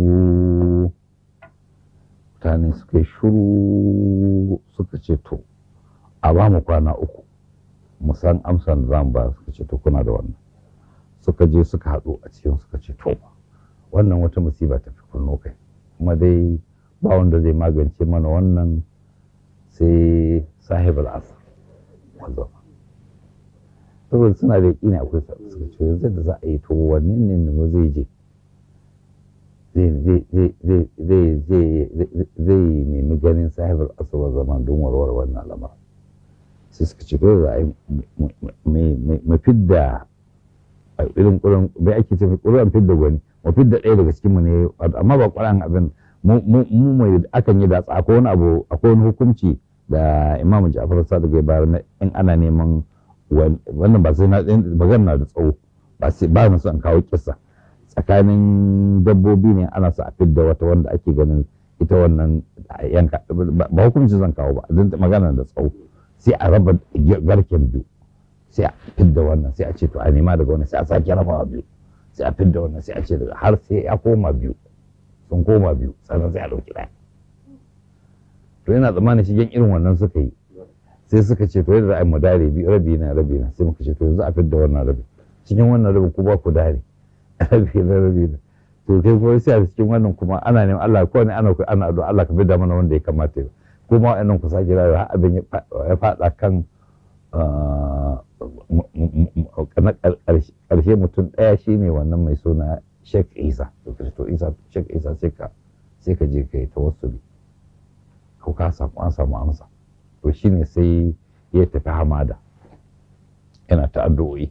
S1: mutane suka yi shuru suka ce to a ba mu kwana uku mu san amsan da za mu ba suka ce to kuna da wannan suka je suka haɗu a cikin suka ce to wannan wata musiba ta fi kunno kai kuma dai ba wanda zai magance mana wannan sai sahib al'asar wanda saboda suna da yaƙini akwai suka ce yanzu da za a yi to wanne ne mu zai je zai nemi ganin sahib al'asar zaman don warware wannan lamarin sai suka ce kawai za a yi mu fidda irin ƙuran bai ake ce ƙuran fidda gwani mu fidda ɗaya daga cikinmu ne amma ba ƙuran abin mu mai akan yi datsa akwai wani abu akwai wani hukunci da imamu ja'far sadiq ya bayar in ana neman wannan ba sai na magana da tsawo ba sai ba na son kawo kissa tsakanin dabbobi ne ana sa a fidda wata wanda ake ganin ita wannan yanka ba hukunci zan kawo ba don magana da tsawo sai a raba garken biyu sai a fidda wannan sai a ce to a nema daga wannan sai a sake rabawa biyu sai a fidda wannan sai a ce daga har sai ya koma biyu sun koma biyu sannan sai a ɗauki ɗaya to yana tsammanin shigen irin wannan suka yi sai suka ce to yadda za a yi mu dare biyu rabi na rabi na sai muka ce to yanzu a fidda wannan rabi cikin wannan rabin ku ba ku dare rabi na rabi na to kai kuma sai a cikin wannan kuma ana neman Allah ko ne ana ana addu'a Allah ka fidda mana wanda ya kamata ya kuma wa'annan ku sake rayuwa har abin ya faɗa kan na ƙarshe mutum ɗaya shine wannan mai suna Sheikh Isa to Kristo Isa Sheikh Isa sai ka sai ka je ka yi tawassuli ko ka samu an samu amsa to shine sai ya tafi hamada yana ta addu'o'i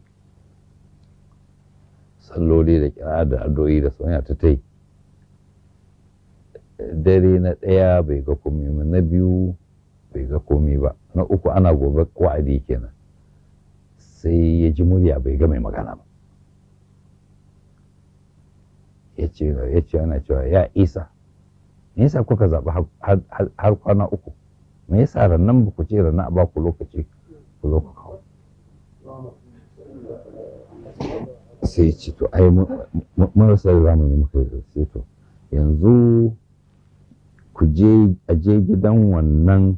S1: salloli da kira da addu'o'i da soyayya ta tai dare na ɗaya bai ga komai ba na biyu bai ga komai ba na uku ana gobe wa'adi kenan sai ya ji murya bai ga mai magana ba ya ce ya ce ana cewa ya isa me yasa kuka zaɓi har kwana uku me yasa rannan ba ku ce rannan a ba ku lokaci ku zo ku kawo sai ce to ai mun rasa zamani muka yi sai to yanzu ku je a je gidan wannan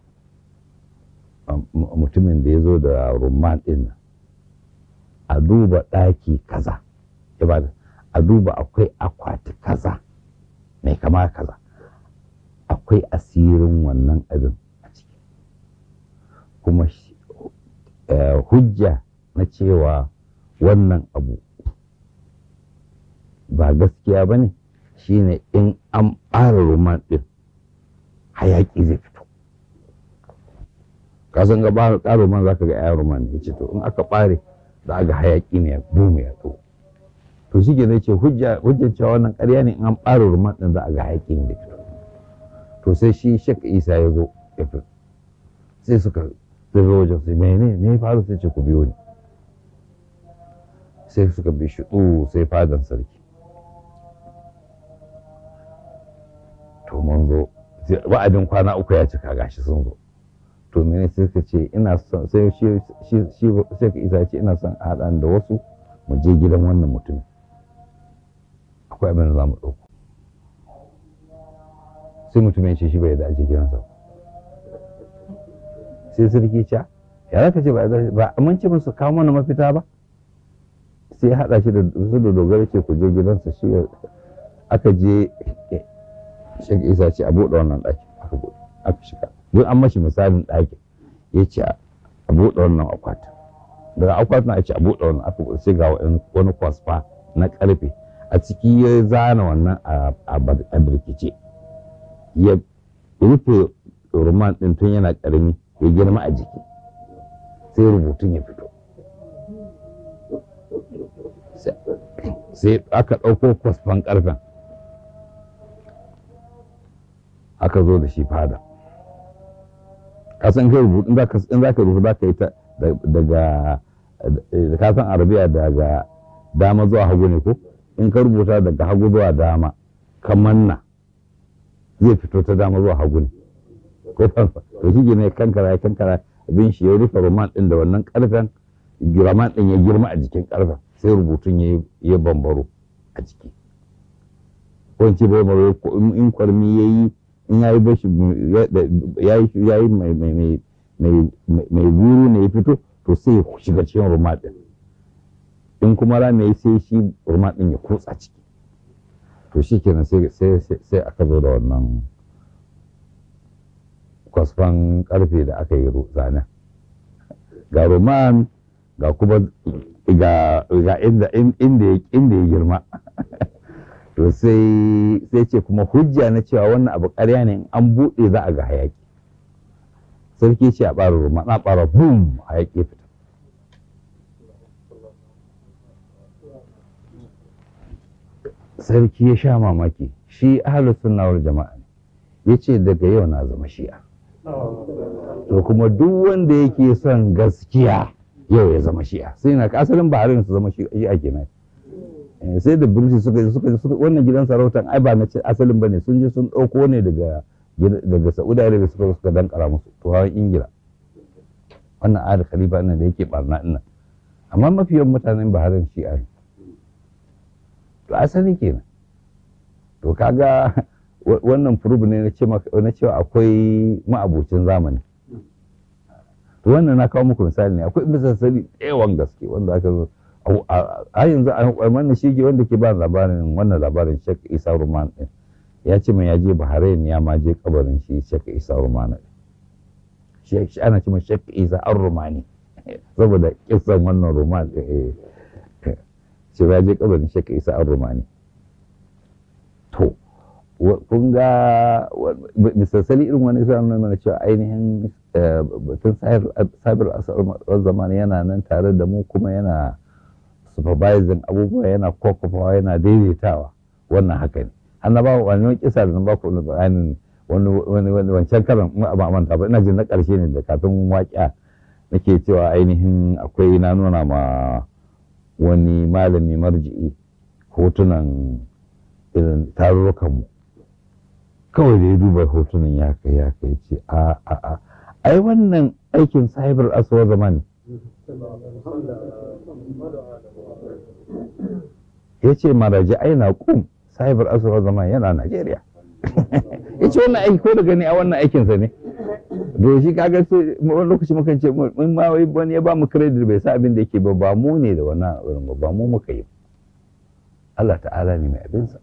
S1: mutumin da ya zo da rumman ɗin nan a duba ɗaki kaza a duba akwai akwati kaza mai kama kaza akwai asirin wannan abin a ciki kuma hujja na cewa wannan abu ba gaskiya ba ne shine in an ɓara roman ɗin hayaƙi zai fito kasan ga ɓara roman za ka ga ya roman ne ce to in aka ɓare za a ga hayaƙi ne ya boom ya to to shi ne ce hujjar cewa wannan ƙarya ne in an ɓara roman ɗin za a ga hayaƙi ne da fito to sai shi shek isa ya zo ya fito sai suka zai zo wajen sai mene ne ya faru sai ce ku biyo ni sai suka bi shi sai fadan sarki to mun zo wa'adin kwana uku ya cika gashi sun zo to mene sai ka ce ina son sai shi shi sai ka isa ce ina son haɗa da wasu mu je gidan wannan mutum akwai abin da za mu ɗauko sai mutumin ce shi bai da aje gidansa sai sarki ca ya za ka ce ba mun ce musu kawo mana mafita ba sai ya haɗa shi da su da dogara ce ku je gidansa shi aka je shek isa ce a buɗe wannan ɗaki aka buɗe aka shiga duk an mashi misalin ɗakin ya ce a buɗe wannan akwatin daga akwatin a ce a buɗe wannan aka buɗe sai ga wani kwasfa na ƙarfe a ciki ya zana wannan a birkice ya rufe roman ɗin tun yana ƙarami ya girma a jiki sai rubutun ya fito sai aka ɗauko kwasfan ƙarfen aka zo da shi fada kasan kai rubutu in za ka rubuta za ka yi ta daga kasan arabiya daga dama zuwa hagu ne ko in ka rubuta daga hagu zuwa dama ka manna zai fito ta dama zuwa hagu ne ko fanfa to shi ne kankara ya kankara abin shi ya rufe roman din da wannan karfen roman din ya girma a jikin karfen sai rubutun ya bambaro a jiki ko in ce bambaro in kwarmi ya yi in ya yi bashi ya yi mai guru ne ya fito to sai ya shiga cikin roman din in kuma rami ya yi sai shi roman din ya kutsa ciki to shi kenan sai aka zo da wannan kwasfan karfe da aka yi zanen ga roman ga kuma ga inda ya girma to sai ce kuma hujja na cewa wannan abu karya ne an buɗe za a ga hayaki sarki ce a ɓara roman na ɓara boom hayaki fita sarki ya sha mamaki shi ahalus sunnawar jama'a ne ya ce daga yau na zama shi'a to kuma duk wanda yake son gaskiya yau ya zama shi'a sai na asalin baharin su zama shi'a kenan sai da birshi suka suka suka wannan gidan sarautan ai ba na ce asalin bane sun je sun dauko ne daga daga Saudi Arabia suka suka dankara musu turawan Ingila wannan ali khalifa nan da yake barna ina amma mafi yawan mutanen Bahrain shi'a ne to asali kenan to kaga wannan furub ne na cewa akwai ma'abocin zamani to wannan na kawo muku misali ne akwai misalsali yawan gaske wanda aka zo a yanzu a wannan shi wanda ke ba labarin wannan labarin Sheikh Isa Ruman din ya ce mai ya je Bahrain ya ma je kabarin shi Sheikh Isa Ruman din shi ana ce mai Sheikh Isa Ar-Rumani saboda kisan wannan Ruman shi ya je kabarin Sheikh Isa Ar-Rumani to kun ga misalsali irin wani zai nuna mana cewa ainihin batun sabir asar zamani yana nan tare da mu kuma yana supervising abubuwa yana kokofawa yana daidaitawa wannan haka ne an na ba wani kisa da na ba ku bayanin wani wancan karan ba manta ba ina jin na karshe ne da kafin waƙa nake cewa ainihin akwai na nuna ma wani malami marji'i hotunan irin tarurrukanmu kawai da ya duba hotunan ya kai ya kai ce a a a ai wannan aikin cyber aswa zaman ya ce maraji aina kum cyber aswa zaman yana Najeriya ya ce wannan aiki ko da gani a wannan aikinsa ne da shi kaga sai wani lokaci mukan ce mun ma wani ya ba mu credit bai sa abin da yake ba ba mu ne da wannan ba ba mu muka yi Allah ta'ala ne mai abinsa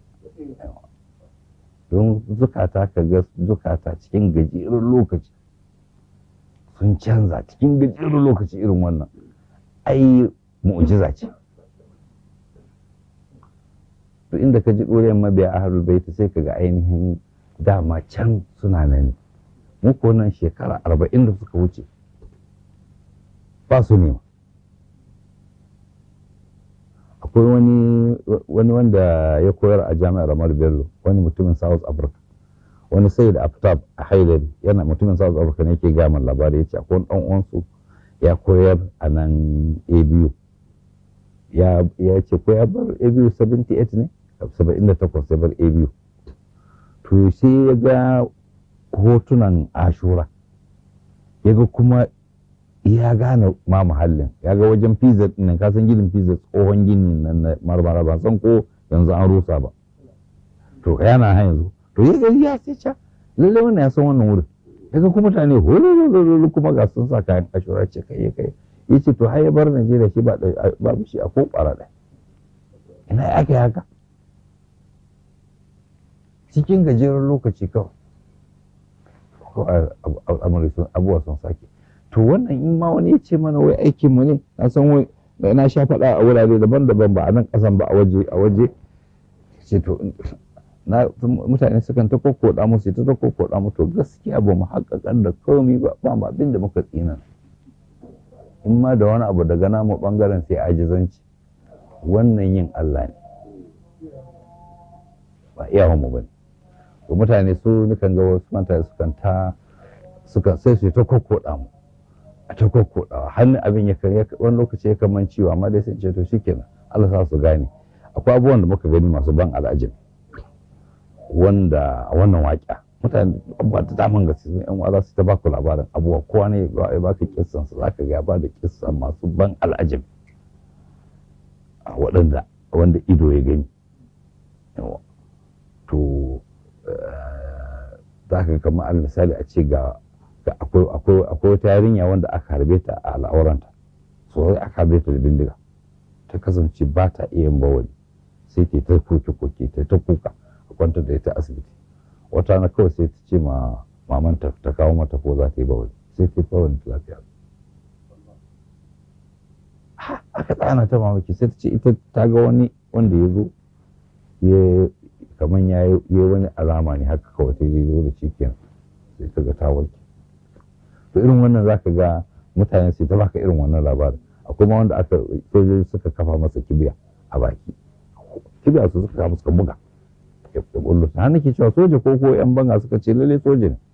S1: don zukata ka ga zukata cikin gajeren lokaci sun canza cikin gajeren lokaci irin wannan ai mu'jiza ce to inda ka ji ɗoriyar mabiya a harul baita sai ka ga ainihin dama can suna nan mu ko nan shekara arba'in da suka wuce ba su nema akwai wani wani wanda ya koyar a jami'ar Amar Bello wani mutumin South Africa wani sai da Aftab a Haidari yana mutumin South Africa ne yake gama labari ya ce akwai wani ɗan uwansu ya koyar a nan ABU ya ya ce ko ya bar ABU 78 ne 78 ya bar ABU to sai ya ga hotunan Ashura ya ga kuma ya gane ma muhallin ya ga wajen pizza nan ka san ginin pizza tsohon gini nan na marmara ba san ko yanzu an rusa ba to yana ha yanzu to ya gari ya ce ca lalle wannan ya san wannan wurin ya ga kuma mutane hololololo kuma ga sun sa kayan ashura ce kai kai ya ce to har ya bar Najeriya shi ba babu shi a ko ƙwara ɗaya ina ya aka haka cikin gajeren lokaci kawai abubuwa sun sake to wannan in ma wani ya ce mana wai aikin mu ne na san wai na sha faɗa a wurare daban-daban ba a nan ƙasan ba a waje a waje ce to na mutane sukan ta kokkoda musu ta ta kokkoda mu to gaskiya ba mu haƙaƙan da komai ba ba mu abin da muka tsina in ma da wani abu daga namu bangaren sai ajizanci wannan yin Allah ne ba iyawan mu bane to mutane su nukan ga wasu mutane sukan ta suka sai su ta kokkoda mu a ta kokkodawa hannun abin ya kare wani lokaci ya kaman ciwo amma dai sai ce to shikenan Allah sa su gane akwai abubuwan da muka gani masu ban al'ajin wanda a wannan waƙa mutane abubuwa ta daman gaske sun yan za su ta baku labarin abubuwa kowa ne ya baka kissan su zaka ga ba da kissa masu ban al'ajin a waɗanda wanda ido ya gani to za ka kama al misali a ce ga akwai wata yarinya wanda aka harbe ta a al'auranta so aka harbe ta da bindiga ta kasance ba ta iya yin bawali sai ta ta koke koke ta ta kuka a kwanta da ita asibiti wata na kawai sai ta ce ma mamanta ta kawo mata ko za ta yi bawali sai ta yi bawali ta lafiya aka tsana ta mamaki sai ta ce ita ta ga wani wanda ya zo ya kamar ya yi wani alama ne haka kawai sai zai zo da cikin sai ta ga ta warke to irin wannan zaka ga mutane sai ta baka irin wannan labarin akwai ma wanda aka sojoji suka kafa masa kibiya a baki kibiya su suka kafa suka buga ya bullo ta nake cewa soja ko ko yan banga suka ce lalle soja ne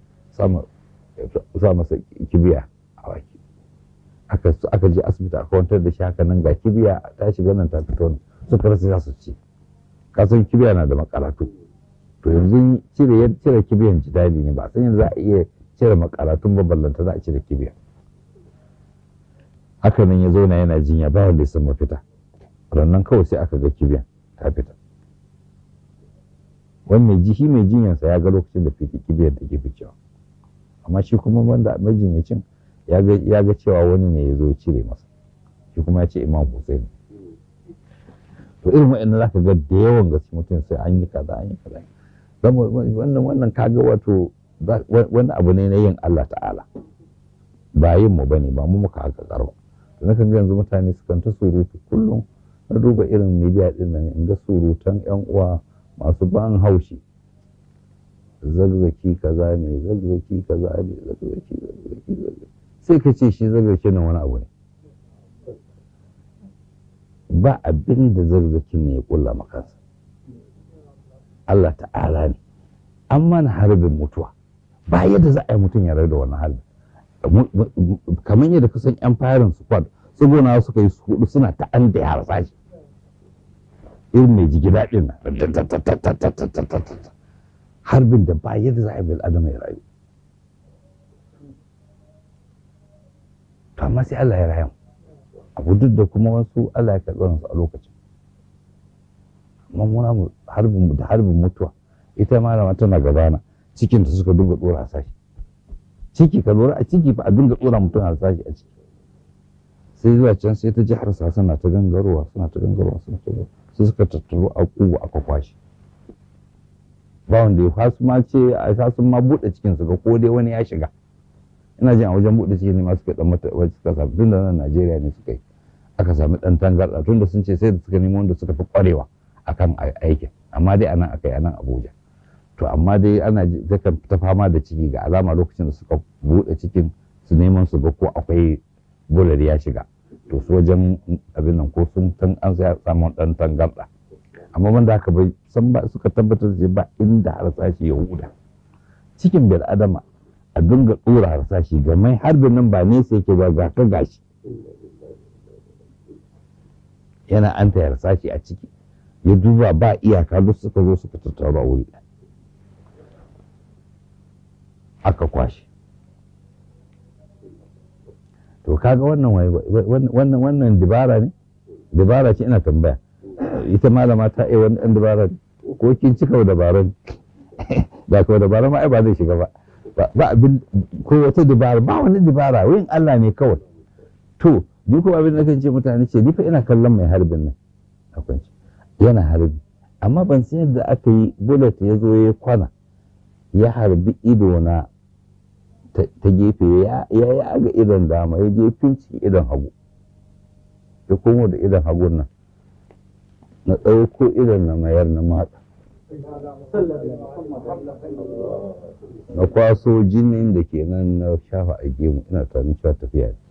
S1: sa masa kibiya a baki aka aka je asibiti aka kwantar da shi haka nan ga kibiya ta shiga nan ta fito suka rasa za su ci kasan kibiya na da makaratu to yanzu cire cire kibiyan jidali ne ba san yanzu za a iya cire makaratun baballanta za a cire kibiya haka nan ya zauna yana jinya bayan da san mafita rannan kawai sai aka ga kibiyan ta fita wani mai ji shi mai jinyansa ya ga lokacin da fiti kibiyar take ficewa amma shi kuma wanda majinyacin ya ga cewa wani ne ya zo cire masa shi kuma ya ce imam Hussein to irin wa'annan zaka ga da yawan gaske mutum sai an yi kaza an yi kaza wannan wannan kaga wato wani abu ne na yin Allah ta'ala ba yin mu bane ba mu muka haka karba to nakan ga yanzu mutane sukan ta surutu kullum na duba irin media din nan in ga surutan yan uwa masu ban haushi zagzaki kaza ne zagzaki kaza ne zagzaki zagzaki zagzaki sai ka ce shi zagzaki nan wani abu ne ba abin da zagzakin ne ya kulla makansa Allah ta'ala ne an mana harbin mutuwa ba yadda za a yi mutum ya da wannan harbin kamar yadda kusan yan farin squad tsuguna suka yi hudu suna ta an da ya harsa shi irin mai jigi daɗin nan harbin da ba yadda za a yi bil adama ya rayu to amma sai Allah ya rayu abu duk da kuma wasu Allah ya karɓi su a lokacin amma muna mu harbin da harbin mutuwa ita malama tana gabana cikin ta suka dinga dora sashi ciki ka lura a ciki fa a dinga dora mutum a sashi a ciki sai zuwa can sai ta ji harsa suna ta gangarowa suna ta gangarowa suna ta gangarowa sai suka tattaro a kugu aka kwashi ba wanda ya fasu ma ce a sun ma buɗe cikin su ga ko dai wani ya shiga ina jin a wajen buɗe cikin ne ma suka dan mata wajen suka samu tun da nan Najeriya ne suka yi aka sami dan tangarɗa tun da sun ce sai da suka nemo wanda suka fi ƙwarewa akan aikin amma dai anan aka yi anan Abuja to amma dai ana ta fama da ciki ga alama lokacin da suka buɗe cikin su neman su ga ko akwai bular ya shiga to su wajen abin nan ko sun tan an sai samun dan tangarɗa amma wanda haka bai san ba suka tabbatar da ba inda harsashi ya huda cikin bil adama a dinga dora harsashi ga mai harbin nan ba nesa yake ba ga ka gashi yana an ta harsashi a ciki ya duba ba iyaka duk suka zo suka tattaru a wuri aka kwashe to kaga wannan wannan wannan dibara ne dibara ce ina tambaya ita malama ta yi wani ɗan dabara ko kin cika dabarun da ka dabarun ma ai ba zai shiga ba ba abin ko wata dabara ba wani dabara wurin Allah ne kawai to ni kuma abin da kan ce mutane ce ni fa ina kallon mai harbin nan akwai yana harbi amma ban san yadda aka yi bullet ya zo ya kwana ya harbi ido na ta gefe ya yaga idon dama ya je finci idon hagu ya komo da idon hagun nan na ɗauko idon na mayar na matsa na kwaso jinin da ke nan na shafa a gemu ina tunanin cewa tafiya ne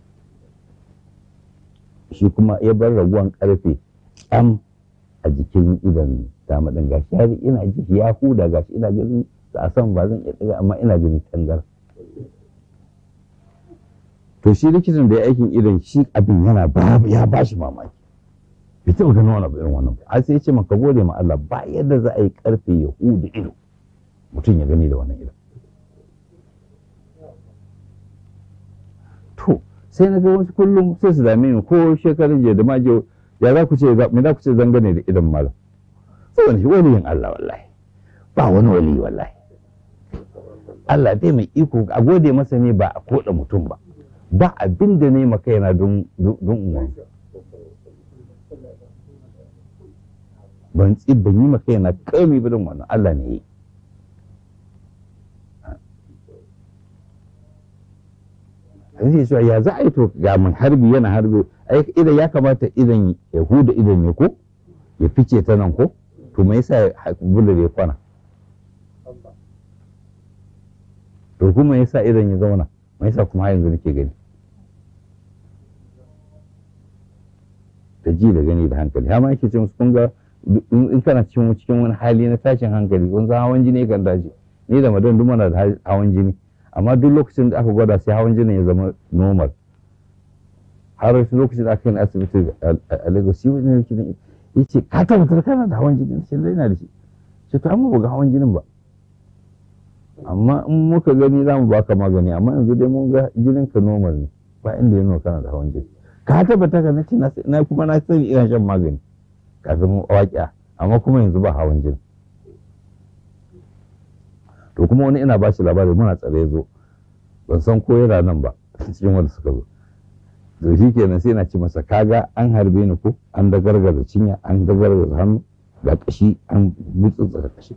S1: shi kuma ya bar raguwan karfe am a jikin idon dama ɗin gashi har ina ji ya huda gashi ina ganin a san ba zan iya ɗaga amma ina gani tangar to shi likitan da ya aikin idon shi abin yana ya ba shi mamaki bai taɓa ganin wani irin wannan ba sai ya ce maka gode ma Allah ba yadda za a yi karfe ya huda ido mutum ya gani da wannan ido to sai na ga wasu kullum sai su dame ni ko shekarun jiya da majiyo ya za ku ce me za ku ce zangane da idon malam sai wani waliyin Allah wallahi ba wani wali wallahi Allah dai mai iko a gode masa ne ba a koda mutum ba ba abin da ne maka yana don uwan ban tsi ban yi maka yana kami ba don wannan Allah ne yi zai cewa ya za a yi to ga mun harbi yana harbi idan ya kamata idan ya huda idan ya ko ya fice ta nan ko to me yasa bular ya kwana to kuma yasa idan ya zauna me yasa kuma yanzu nake gani da ji da gani da hankali har ma yake ce musu kun ga in kana cikin cikin wani hali na tashin hankali kun san hawan jini kan dace ni da madan duk muna da hawan jini amma duk lokacin da aka gwada sai hawan jinin ya zama normal har wasu lokacin da aka yi asibiti a Lagos shi wani likitan ya ce ka tabbatar kana da hawan jini sai dai na da shi ce to amma ba ga hawan jinin ba amma in muka gani za mu baka magani amma yanzu dai mun ga jinin ka normal ne ba inda ya nuna kana da hawan jini ka tabbata ka nace na kuma na sani ina shan magani kafin waƙiya amma kuma yanzu ba hawan jini to kuma wani ina ba shi labari muna tsare zo ban san ko yana nan ba cikin wanda suka zo to shi kenan sai na ci masa kaga an harbe ni ko an da gargaza cinya an da gargaza hannu ga kashi an gutsutsa kashi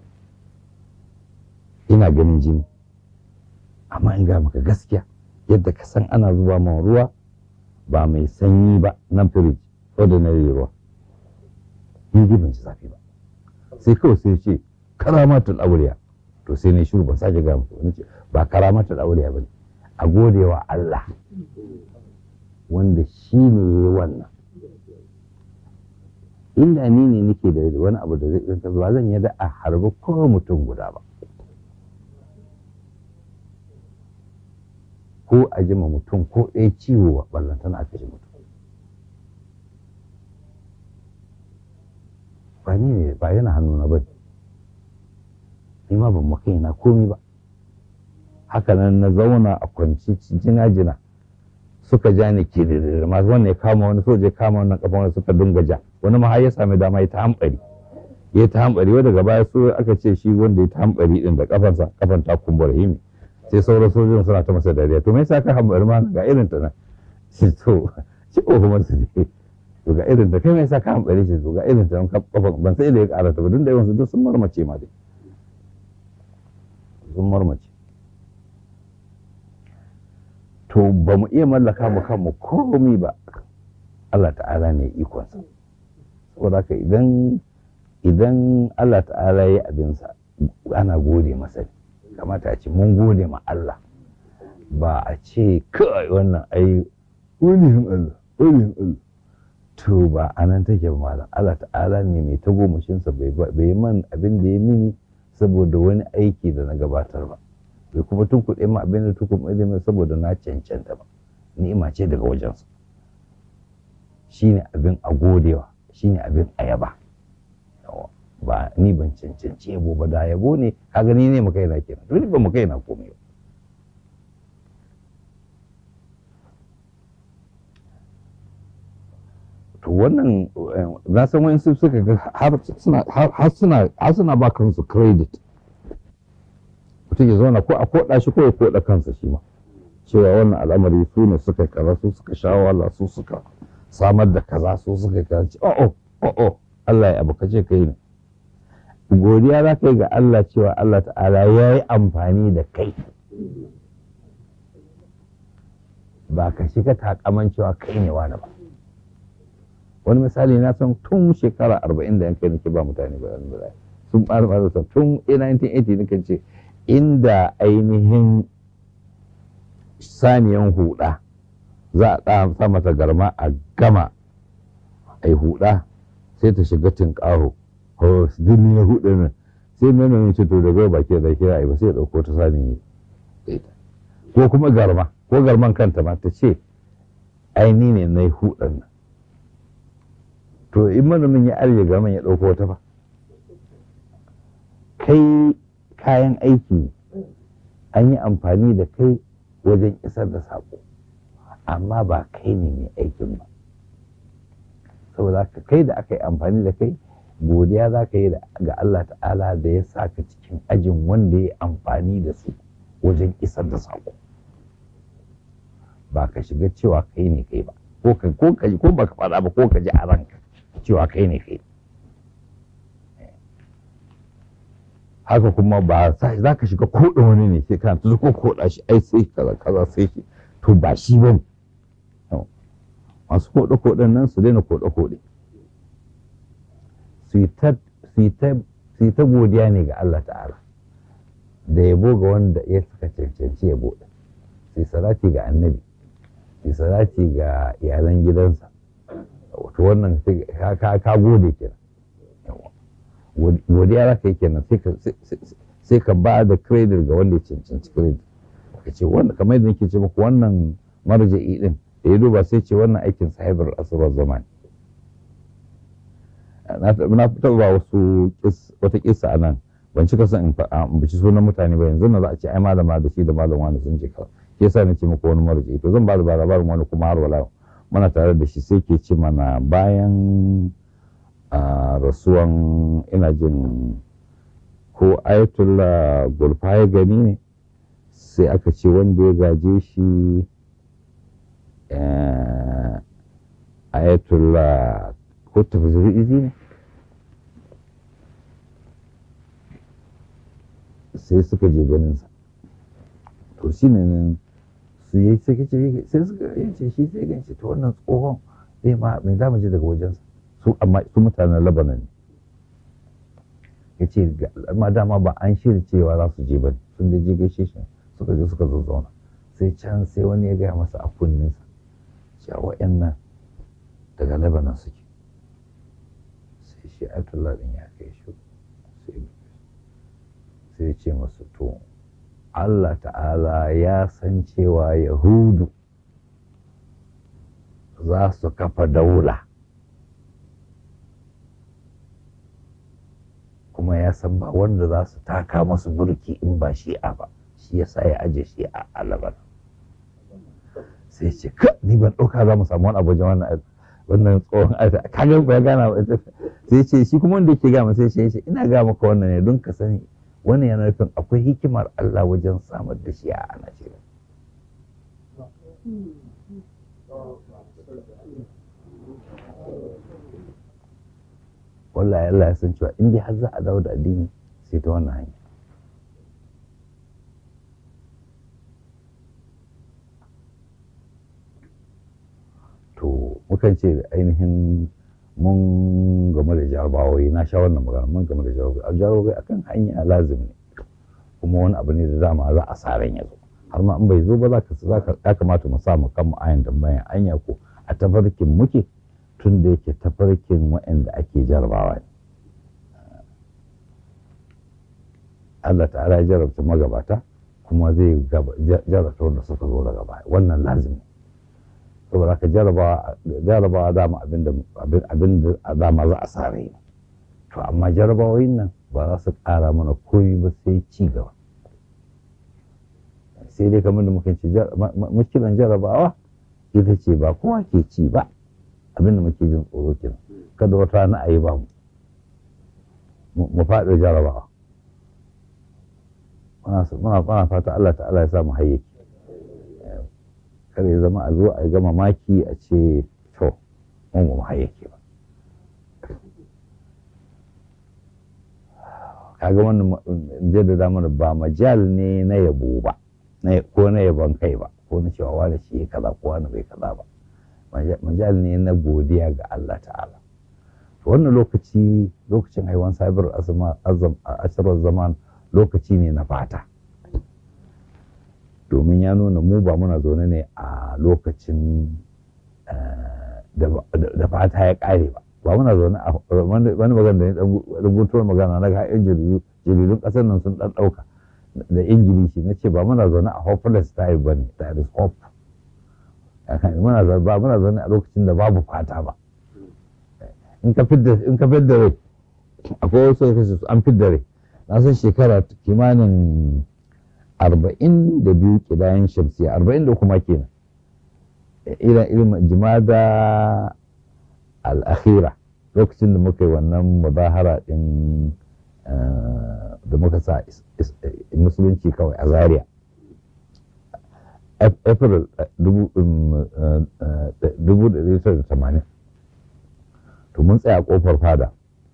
S1: ina ganin jini amma in ga maka gaskiya yadda ka san ana zuba man ruwa ba mai sanyi ba na firij ordinary ruwa ni dai ban ci zafi ba sai kawai sai ce karamatul auliya to sai ne shiru ban sake ga muku wani ce ba karamatul auliya bane a godewa Allah wanda shi ne ya yi wannan inda ni ne nake da wani abu da zai ɗinka ba zan yi da a harbi ko mutum guda ba ko a jima mutum ko ɗaya ciwo ba ballantana aka ji mutum ba ni ne ba yana hannuna ba ni ma ban maka na komi ba haka nan na zauna a kwanci jina-jina suka ja ni ke da masu wannan ya kama wani soja ya kama wannan kafa wani suka dunga ja wani ma har ya sami dama ya ta hambari ya ta hambari wanda daga baya so aka ce shi wanda ya ta hambari din da kafansa kafan ta kumbura himi sai sauran sojojin suna ta masa dariya to me yasa ka hambari ma ga irin ta nan shi to shi ko kuma su ne to ga irin ta kai me yasa ka hambari shi to ga irin ta kafan ban sai da ya karata ba duk da yawan su duk sun marmace ma dai sun marmace to ba mu iya mallaka mu kanmu komi ba Allah ta'ala ne ikonsa saboda haka idan idan Allah ta'ala ya abinsa ana gode masa ne kamata a ce mun gode ma Allah ba a ce kai wannan ai wani Allah wani Allah to ba a nan take ba malam Allah ta'ala ne mai tagomashinsa bai man abin da ya mini saboda wani aiki da na gabatar ba bai kuma tun kuɗe ma abin da tukun ilimin saboda na cancanta ba ni'ima ce daga wajensa shine abin a godewa shine abin a yaba ba ni ban cancanci yabo ba da yabo ne ka gani ne mu kaina kenan to ni ba mu kaina komai ba to wannan na san wani suka ga har suna ba kansu credit mutum ya zauna ko a koda shi ko ya koda kansa shi ma cewa wannan al'amari su ne suka kaza su suka sha wahala su suka samar da kaza su suka kaza ce oh oh oh Allah ya abu kace kai ne godiya za ka yi ga Allah cewa Allah ta'ala ya yi amfani da kai ba ka shiga takaman cewa kai ne wani ba wani misali na san tun shekara arba'in da yankai nake ba mutane ba sun ɓara ɓara tun 1980 nake ce inda ainihin saniyan huda za a ɗa sa mata garma a gama a yi huda sai ta shiga tinƙaho jini na hudu nan sai manomin ce to daga baki da kira ai ba sai ya ɗauko ta sani ko kuma garma ko garman kanta ma ta ce aini ne na yi hudan nan to in manomin ya arye garman ya ɗauko wata ba kai kayan aiki an yi amfani da kai wajen isar da saƙo amma ba kai ne mai aikin ba saboda ka kai da aka yi amfani da kai godiya za ka yi ga Allah ta'ala da ya sa ka cikin ajin wanda ya amfani da su wajen isar da saƙo ba ka shiga cewa kai ne kai ba ko ka ko ka ko baka faɗa ba ko ka ji a ranka cewa kai ne kai haka kuma ba za ka shiga koɗa wani ne sai kana tuzo ko koɗa shi ai sai kaza kaza sai shi to ba shi ba masu koɗe koɗen nan su daina koɗe koɗe su yi ta godiya ne ga Allah ta'ala da yabo ga wanda ya suka cancanci yabo su yi salati ga annabi su yi salati ga iyalan gidansa wato wannan ka gode kenan godiya za ka yi kenan sai ka ba da credit ga wanda ya cancanci credit ka ce wanda kamar yadda nake ce muku wannan marja'i din da ya duba sai ce wannan aikin sahibar asirar zamani na taɓa ba wasu wata kisa a nan ban cika son in bici sunan mutane ba yanzu na za a ce ai malama da shi da malam wani sun ce kawai shi yasa nace muku wani marja'i to zan ba da labarin wani kuma har wala muna tare da shi sai ke ce mana bayan a rasuwan ina jin ko ayatollah gulfa ya gani ne sai aka ce wanda ya gaje shi eh, ayatollah ko tafsir izi ne sai suka je ganinsa to shi ne nan su yi sai kace sai suka yace shi sai ganci to wannan tsohon eh ma me za mu ji daga wajensa su amma su mutanen Lebanon ne yace amma dama ba an shirya cewa za su je ba sun da je gaishe shi suka je suka zazzauna sai can sai wani ya gaya masa a kunninsa cewa wa'annan daga Lebanon suke sai shi Ayatollah din ya kai shi sai sai ce masu to Allah ta'ala ya san cewa Yahudu za su kafa daula kuma ya san ba wanda za su taka masu burki in ba shi'a ba shi ya sa ya aje shi'a a Lebanon sai ce ka ni ban ɗauka za mu samu wani abu wajen wannan wannan tsohon aita kaga ba ya gana ba sai ce shi kuma wanda yake gama sai ce ina ga maka wannan ne don ka sani wannan yana nufin akwai hikimar Allah wajen samar da shi a Najeriya. Wallahi Allah ya san cewa in dai har za a dawo da addini sai ta wannan hanya. To, mukan ce ainihin mun game da jarabawai na sha wannan magana mun game da jarabawai a jarabawai akan hanya lazim ne kuma wani abu ne da dama za a saran ya zo har ma in bai zo ba za ka ya kamata mu samu kanmu ayan tambayan anya ko a tafarkin muke tun da yake tafarkin waɗanda ake jarabawa ne Allah ta'ala ya jarabta magabata kuma zai jarabta wanda suka zo daga baya wannan lazim ne saboda haka jarabawa dama abin da dama za a sare ne to amma jarabawoyin nan ba za su ƙara mana koyi ba sai ci gaba sai dai kamar da muka ce muskilan jarabawa ita ce ba kowa ke ci ba abin da muke jin tsoro kenan kada wata rana a yi ba mu mu faɗi jarabawa muna fata Allah ta'ala ya samu hayyaki kada ya zama a zo a gama maki a ce to mun ba hayyake ba kaga wannan jaddada mana ba majal ne na yabo ba ko na yabon kai ba ko na cewa wani shi kaza ko wani bai kaza ba majal ne na godiya ga Allah ta'ala wannan lokaci lokacin haiwan sabar ashirar zaman lokaci ne na fata domin ya nuna mu ba muna zaune ne a lokacin da fata ya ƙare ba ba muna zaune a wani magana da ya rubutuwar magana na ga yan jaridun ƙasar nan sun ɗan ɗauka da ingilishi na ce ba muna zaune a hopeless time ba ne there is hope ba muna zaune a lokacin da babu fata ba in ka fidda rai akwai wasu kasu an fidda rai na san shekara kimanin arba'in da biyu kidayen shamsiya arba'in da kuma kenan irin irin jimada al'akhira lokacin da muka yi wannan muzahara din da muka sa musulunci kawai a zaria april 1980 to mun tsaya kofar fada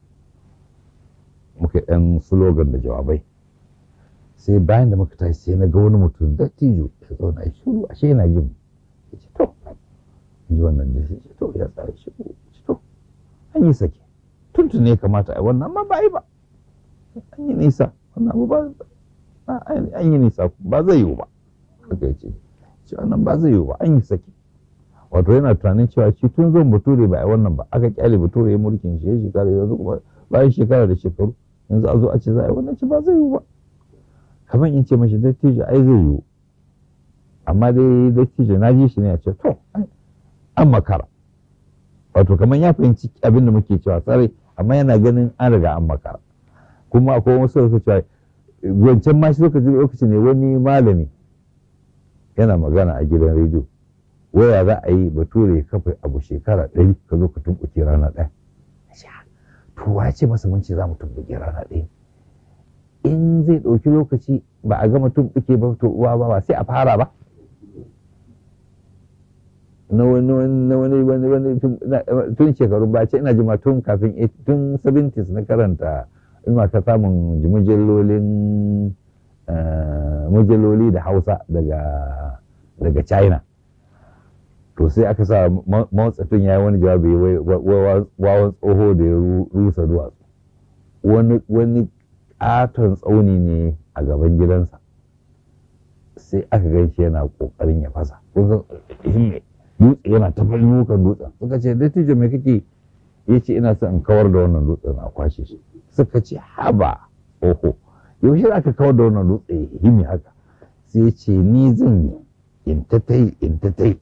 S1: muka yi ɗan slogan da jawabai sai bayan da muka tashi sai na ga wani mutum dattijo ya zauna ya shiru ashe yana jin ya ce to in ji wannan da shi to ya tsaya shiru to an yi sake tuntun ne kamata a wannan amma ba yi ba an yi nisa wannan abu ba an yi nisa ba zai yiwu ba haka ya ce ce wannan ba zai yiwu ba an yi sake wato yana tunanin cewa shi tun zon bature ba a wannan ba aka kyale bature ya mulkin shi ya shekara yanzu kuma bayan shekara da shekaru yanzu a zo a ce za a yi wannan ce ba zai yiwu ba kamar in ce mashi dattijo ai zai yiwu amma dai dattijo na ji shi ne a ce to an makara wato kamar ya fahimci abin da muke cewa tsare amma yana ganin an riga an makara kuma akwai wasu suka cewa wancan ma shi lokaci lokaci ne wani malami yana magana a gidan rediyo waya za a yi bature ya kafa abu shekara ɗari ka zo ka tumɓuke rana ɗaya to wa ce masa mun ce za mu tumɓuke rana ɗaya in zai ɗauki lokaci ba a gama tumɓuke ba to uwa ba sai a fara ba na wani na wani wani wani tun shekaru ba ce ina jima tun kafin tun 70s na karanta ina ta samun mujallolin mujalloli da hausa daga daga china to sai aka sa mawatsatun ya yi wani jawabi wawan tsoho da ya rusa duwatsu wani katon tsauni ne a gaban gidansa sai aka gan shi yana kokarin ya fasa dutse yana ta nukan dutsen suka ce dattijo mai kake ya ce ina son in kawar da wannan dutsen a kwashe shi suka ce haba oho yaushe za ka kawar da wannan dutse ya himi haka sai ya ce ni zan in ta tai in ta tai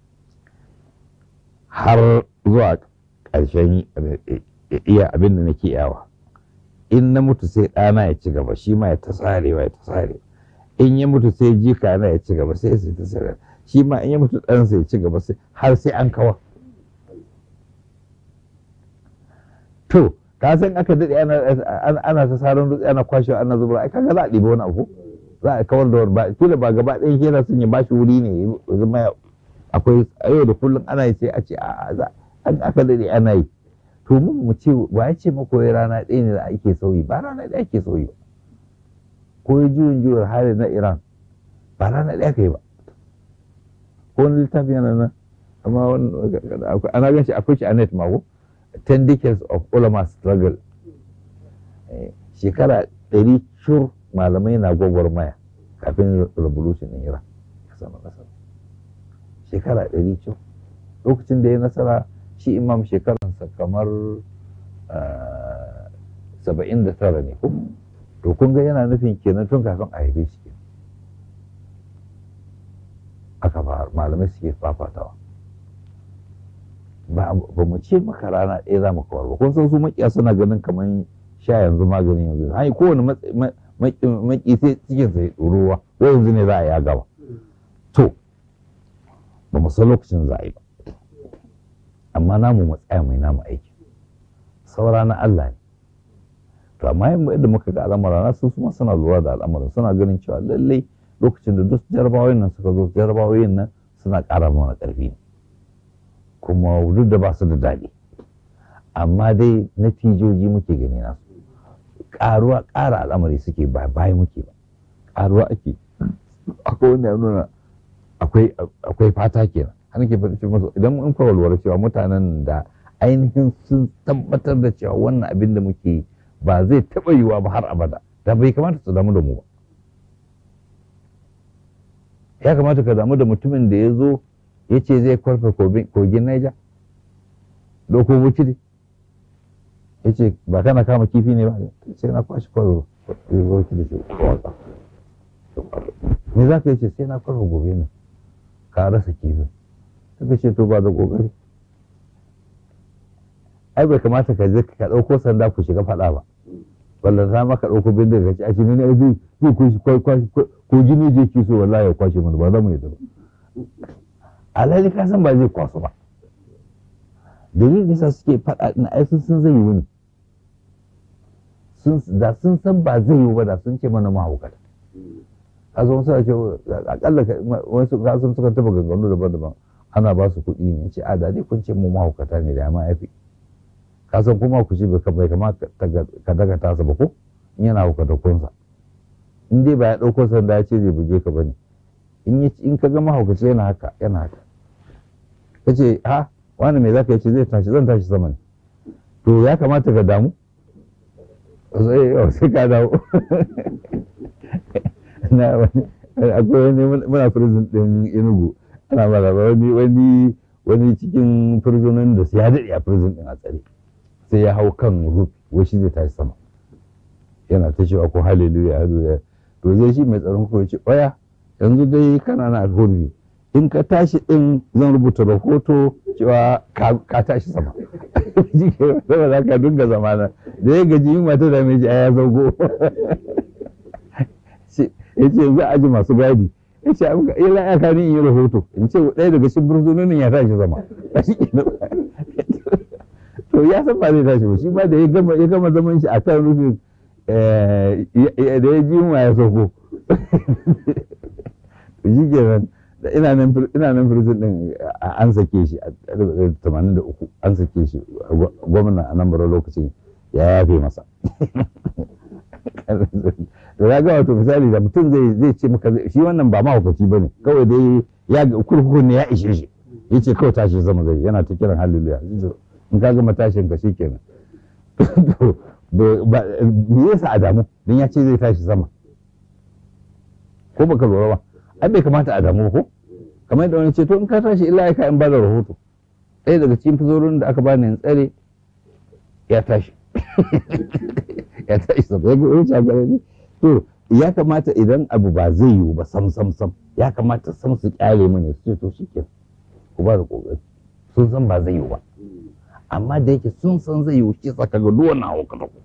S1: har zuwa ƙarshen iya abin da nake yawa in na mutu sai ɗana ya ci gaba shi ma ya ta tsarewa ya ta tsarewa in ya mutu sai jika na ya ci gaba sai sai ta tsarewa shi ma in ya mutu ɗansa ya ci gaba sai har sai an kawa to ka san aka daɗe ana ta saron dutse ana kwashe ana zubar ai kaga za a ɗiba wani abu za a kawar da ba kila ba gaba ɗaya kera sun yi bashi wuri ne zama akwai a yau da kullum ana yi sai a ce a za an aka daɗe ana yi to mu mu ce ba ya ce mako rana ɗaya ne da ake sauyi ba rana ɗaya ake sauyi ba ko juyin juyar hali na iran ba rana ɗaya kai ba ko wani littafi yana nan amma ana gan shi akwai shi a net mako 10 decades of ulama struggle shekara ɗari shur malamai na gwagwarmaya kafin revolution in iran sama nasara shekara ɗari shur lokacin da ya nasara shi imam shekaransa kamar saba'in da tara ne ko to kun ga yana nufin kenan tun kafin a haife shi aka fara malamai suke fafatawa ba mu ce maka rana ɗaya za mu kawar ba kun san su makiya suna ganin kamar sha yanzu maganin yanzu hai kowane maki sai cikin sai ɗorowa ko yanzu ne za a ya gaba to ba mu san lokacin za a yi ba amma namu mu tsaya mai namu aiki saura na Allah ne to amma yadda muka ga al'amura na su kuma suna lura da al'amuran suna ganin cewa lallai lokacin da duk jarabawoyin nan suka zo jarabawoyin nan suna ƙara mana ƙarfi ne kuma duk da ba su da daɗi amma dai natijoji muke gani nasu ƙaruwa ƙara al'amari suke ba baya muke ba ƙaruwa ake akwai wanda ya nuna akwai fata kenan har ke faɗi musu idan mun fa walwala cewa mutanen da ainihin sun tabbatar da cewa wannan abin da muke ba zai taɓa yiwuwa ba har abada da bai kamata su damu da mu ba ya kamata ka damu da mutumin da ya zo ya ce zai kwarfe kogin Niger doko bukiri ya ce ba kana kama kifi ne ba sai na kwashi kwarfe bukiri ce kwatsa me za ka yi ce sai na kwarfe gobe ne ka rasa kifi suka ce to ba da kokari ai bai kamata ka je ka ɗauko sanda ku shiga faɗa ba wanda za ma ka ɗauko bindiga ka ce a shi ne zai zai kushi ko jini je ki so wallahi ya kwashe mana ba za mu yi ba alhali ka san ba zai kwaso ba dalilin yasa suke faɗa ɗin ai sun san zai yi wani da sun san ba zai yi ba da sun ce mana mahaukata a zo suna ce akalla wasu kasan suka taba ganganu daban-daban ana ba su kuɗi ne ce a da dai kun ce mu mahaukata ne da ya ma yafi kasan kuma ku ci bai kama ka daga tasa ba ko in yana haukata kunsa in dai ba ya ɗauko sanda ya ce zai buge ka bane in ka ga mahaukaci yana haka yana haka ka ce ha wani mai zaka ce zai tashi zan tashi sama ne to ya kamata ka damu sai ka dawo na wani akwai wani muna prison din inugu ana mara wani wani wani cikin prisonin da ya daɗe a prison din a tsare sai ya hau kan roof wai shi zai tashi sama yana ta cewa ko hallelujah hallelujah to zai shi mai tsaron ko ce oya yanzu dai kana na alhurbi in ka tashi din zan rubuta rahoto cewa ka tashi sama saboda za ka dinga zamana da ya gaji yin mata da mai ya zago ya ce yanzu a ji masu gadi ya ce abu ila ya kani in yi rahoto in ce ɗaya daga cikin bursunonin ya tashi zama a shi to ya san ba zai tashi ba shi ba da ya gama ya gama zaman shi a kan rufin da ya ji yunwa ya sauko shi kenan da ina nan ina nan prison din an sake shi a 83 an sake shi gwamna a nan bara lokacin ya yafe masa da ya ga wato misali da mutum zai zai ce maka shi wannan ba mahaukaci ba ne kawai dai ya kurkuku ne ya ishe shi ya ce kawai tashi zama zai yana ta kiran hallelujah in ka gama tashin ka shi kenan me yasa a damu don ya ce zai tashi sama ko baka lura ba ai bai kamata a damu ko kamar yadda wani ce to in ka tashi illa ya in ba da rahoto ɗaya daga cikin fizorin da aka bani in tsare ya tashi ya tashi sama ya wuce ne to ya kamata idan abu ba zai yiwu ba sam sam sam ya kamata sam su kyale mu ne su ce to shike ku ba da kokari sun san ba zai yiwu ba amma da yake sun san zai yiwu shi saka ga duwan na hauka ku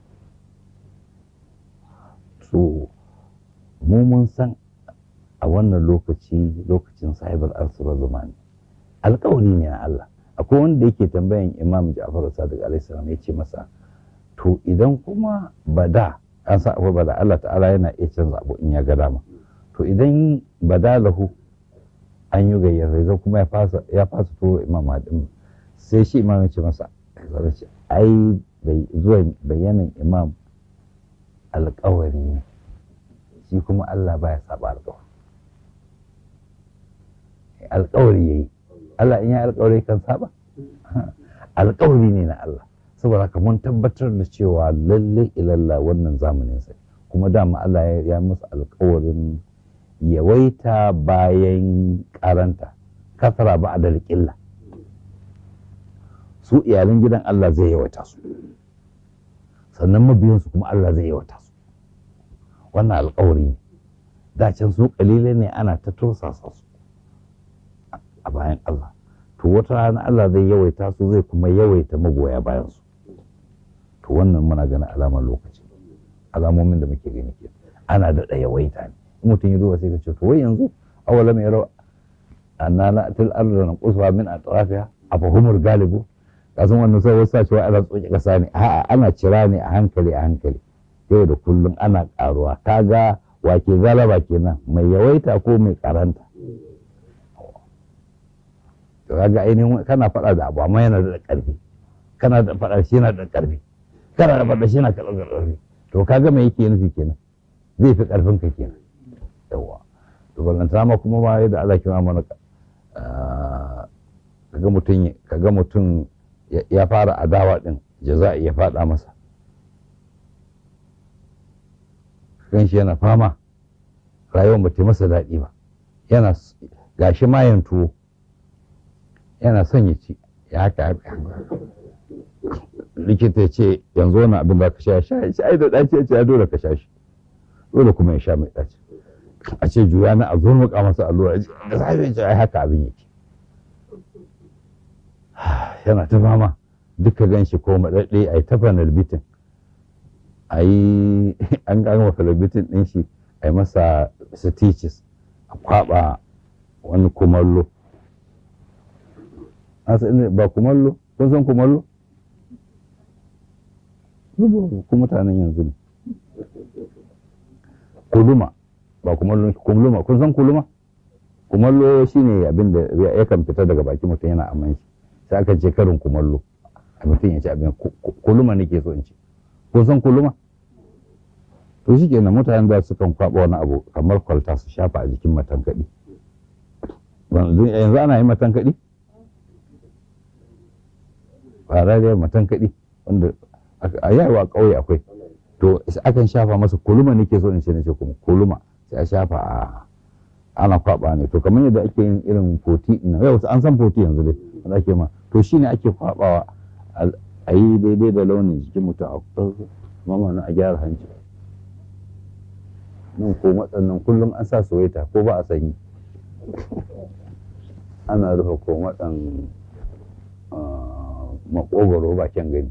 S1: so mu mun san a wannan lokaci lokacin sahibar arsura zamani alkawari ne na Allah akwai wanda yake tambayan imam Ja'far Sadiq alaihi salam ya ce masa to idan kuma bada an sa akwai bada Allah ta'ala yana iya canza abu in ya ga dama to idan bada lahu an yi gayyar zai kuma ya fasa ya fasa turo imam Hadim sai shi imam ya ce masa ai zuwa bayanan imam alkawari ne shi kuma Allah baya saba alkawari alkawari yayi Allah in ya alkawari kan saba alkawari ne na Allah saboda haka mun tabbatar da cewa lalle ilalla wannan zamanin sai kuma dama Allah ya musu alkawarin yawaita bayan karanta kasara ba da ƙilla su iyalan gidan Allah zai yawaita su sannan mabiyansu kuma Allah zai yawaita su wannan alkawari ne dacin su kalile ne ana ta tursasa su a bayan Allah to wata rana Allah zai yawaita su zai kuma yawaita magoya bayan su to wannan muna ganin alamar lokaci alamomin da muke gani ke ana da yawaita ne in mutum ya duba sai ka ce to wai yanzu awala mai rawa annana til arda na quswa min atrafiha afahumul galibu kasan wannan sai wasu cewa ana tsoke kasa ne a'a ana cira ne a hankali a hankali yau da kullum ana karuwa kaga wake galaba kenan mai yawaita ko mai karanta to kaga ainihin kana faɗa da abu amma yana da ƙarfi kana da faɗa shi yana da ƙarfi kana da faɗa shi yana da ƙarfi to kaga me yake nufi kenan zai fi ƙarfin ka kenan yawa to ballanta ma kuma ma yadda Allah kima mana kaga mutum kaga mutum ya fara adawa din jaza'i ya faɗa masa kan shi yana fama rayuwar ba ta masa daɗi ba yana gashi mayan tuwo yana son ya ci ya haka likita ya ce yanzu wani abin da ka sha sha shi ai da ɗaci ya ce ya dole ka sha shi dole kuma ya sha mai ɗaci a ce juya na a zurmuka masa allura da safe ya ce ai haka abin yake yana ta fama duka gan shi ko maɗaɗɗe a yi ta fanalbitin a yi an gama fanalbitin ɗin shi a yi masa stitches a kwaɓa wani kumallo ba kumallo kun san kumallo ku mutanen yanzu ne kuluma ba kumallo kuluma kun san kuluma kumallo shine abin da yakan fita daga baki mutum yana aman shi sai aka ce karin kumallo a mutum ya ci abin kuluma nake so in ci kun san kuluma to shi kenan mutanen da sukan kwaɓa wani abu kamar kwalta su shafa a jikin matankaɗi yanzu ana yi matankaɗi farariyar matankaɗi wanda a yawa ƙauye akwai to akan shafa masa kuluma nake so in ce nace kuma kuluma sai a shafa a ana kwaɓa ne to kamar yadda ake yin irin foti ɗin yau an san foti yanzu dai wanda ake ma to shine ake kwaɓawa a yi daidai da launin jikin mutum a mama na a gyara hanci nan ko matsannan kullum an sa soyayya ko ba a sanyi ana rufe ko matsan makogoro bakin gani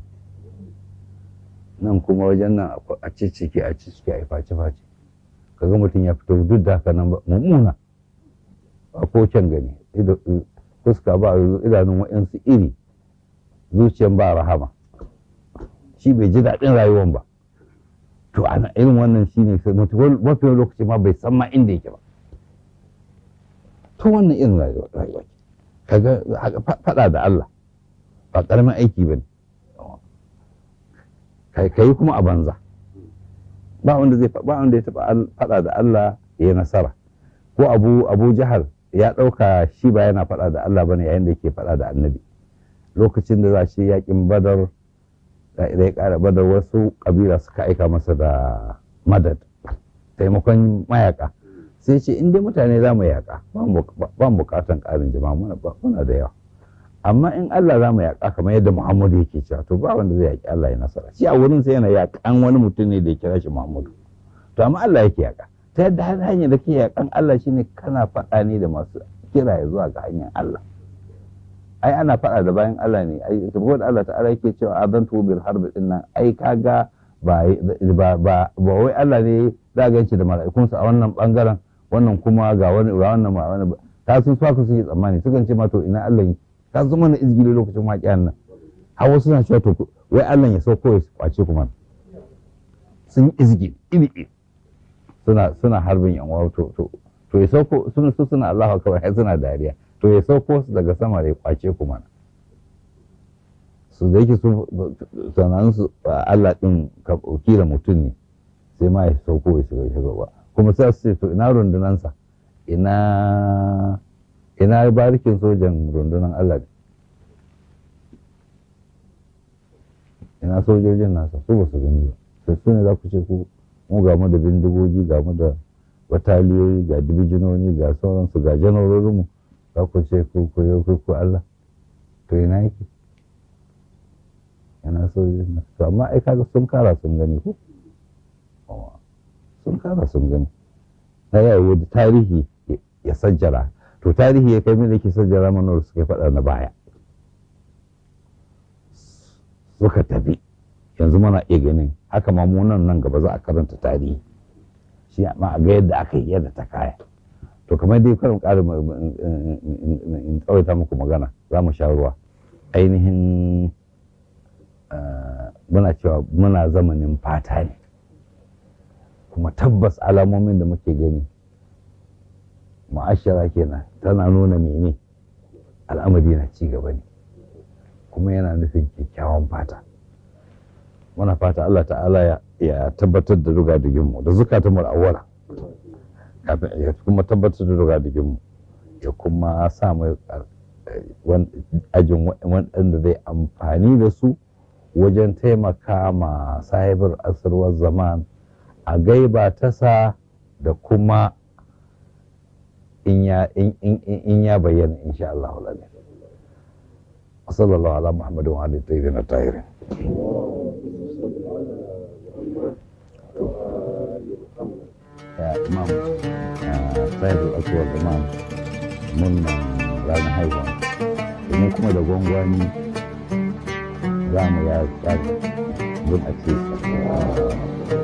S1: nan kuma wajen nan a ciciki a ciciki a face face kaga mutum ya fito duk da haka nan mummuna ba ko can gani fuska ba idanun wa'yansu iri zuciyan ba rahama shi bai ji daɗin rayuwan ba to ana irin wannan shi ne mafi lokaci ma bai san ma inda yake ba to wannan irin rayuwa kaga faɗa da Allah ba ƙaramin aiki ba ne ka yi kuma a banza ba wanda zai ba wanda ya taɓa faɗa da Allah ya yi nasara ko abu abu jahal ya ɗauka shi ba yana faɗa da Allah bane yayin da yake faɗa da annabi lokacin da za shi yakin badar da ya ƙara badar wasu ƙabila suka aika masa da madad taimakon mayaka sai ce in dai mutane za mu yaƙa ba mu buƙatan ƙarin jama'a muna da yawa amma in Allah za mu yaƙa kamar yadda Muhammadu yake cewa to ba wanda zai yaƙi Allah ya nasara shi a wurin sai yana yaƙan wani mutum ne da ya kira shi Muhammadu to amma Allah yake yaƙa ta yadda har hanyar da ke yaƙan Allah shine kana faɗa ne da masu kira ya zuwa ga hanyar Allah ai ana faɗa da bayan Allah ne ai saboda Allah ta'ala yake cewa adantu bil harbi din nan ai kaga ba ba ba wai Allah ne za ga shi da mala'ikunsa a wannan bangaren wannan kuma ga wani ga wannan ma wani ta sun so ka suke tsammani sukan ce ma to ina Allah yi ta zama na izgili lokacin waƙiyan nan har wasu suna cewa to wai Allah ya sauko ya kwace kuma sun yi izgili iri iri suna suna harbin yan wawo to to to ya sauko suna su suna Allahu akbar har suna dariya to ya sauko su daga sama da ya kwace kuma su da yake su sanan su Allah din ka kila mutum ne sai ma ya sauko ya shiga shiga ba kuma sai su ce to ina rundunansa ina ina barikin sojan rundunan Allah ina sojojin nasa su ba su gani ba sai su ne za ku ce ku mu ga mu da bindigogi ga mu da bataliyoyi ga dibijinoni ga sauransu ga janarorinmu za ku ce ku ku ku ku Allah to ina yake ina sojojin nasa to amma ai kaga sun kara sun gani ko sun kara sun gani na yawo da tarihi ya sajjara to tarihi ya kai da ke sajjara mana da suka faɗa na baya suka tafi yanzu mana iya ganin haka ma nan nan gaba za a karanta tarihi shi ma a ga yadda aka yi yadda ta kaya to kamar dai karin ƙarin in tsawaita muku magana za mu sha ruwa ainihin muna cewa muna zamanin fata ne kuma tabbas alamomin da muke gani ma'ashara kenan tana nuna mene al'amari na ci gaba ne kuma yana nufin kyakkyawan fata muna fata Allah ta'ala ya tabbatar da rugadigin mu da zukatan mu awwala kafin ya kuma tabbatar da rugadigin mu ya kuma sa mu ajin wanda zai amfani da su wajen taimaka ma sahibar asirwar zaman a gaiba ta sa da kuma in ya bayyana insha Allah lalai صلى الله على محمد وعلى الطيبين الطاهرين يا إمام سيد الأسود إمام من رانا haihuwa domin kuma da gwangwani za mu ya tsari don a ce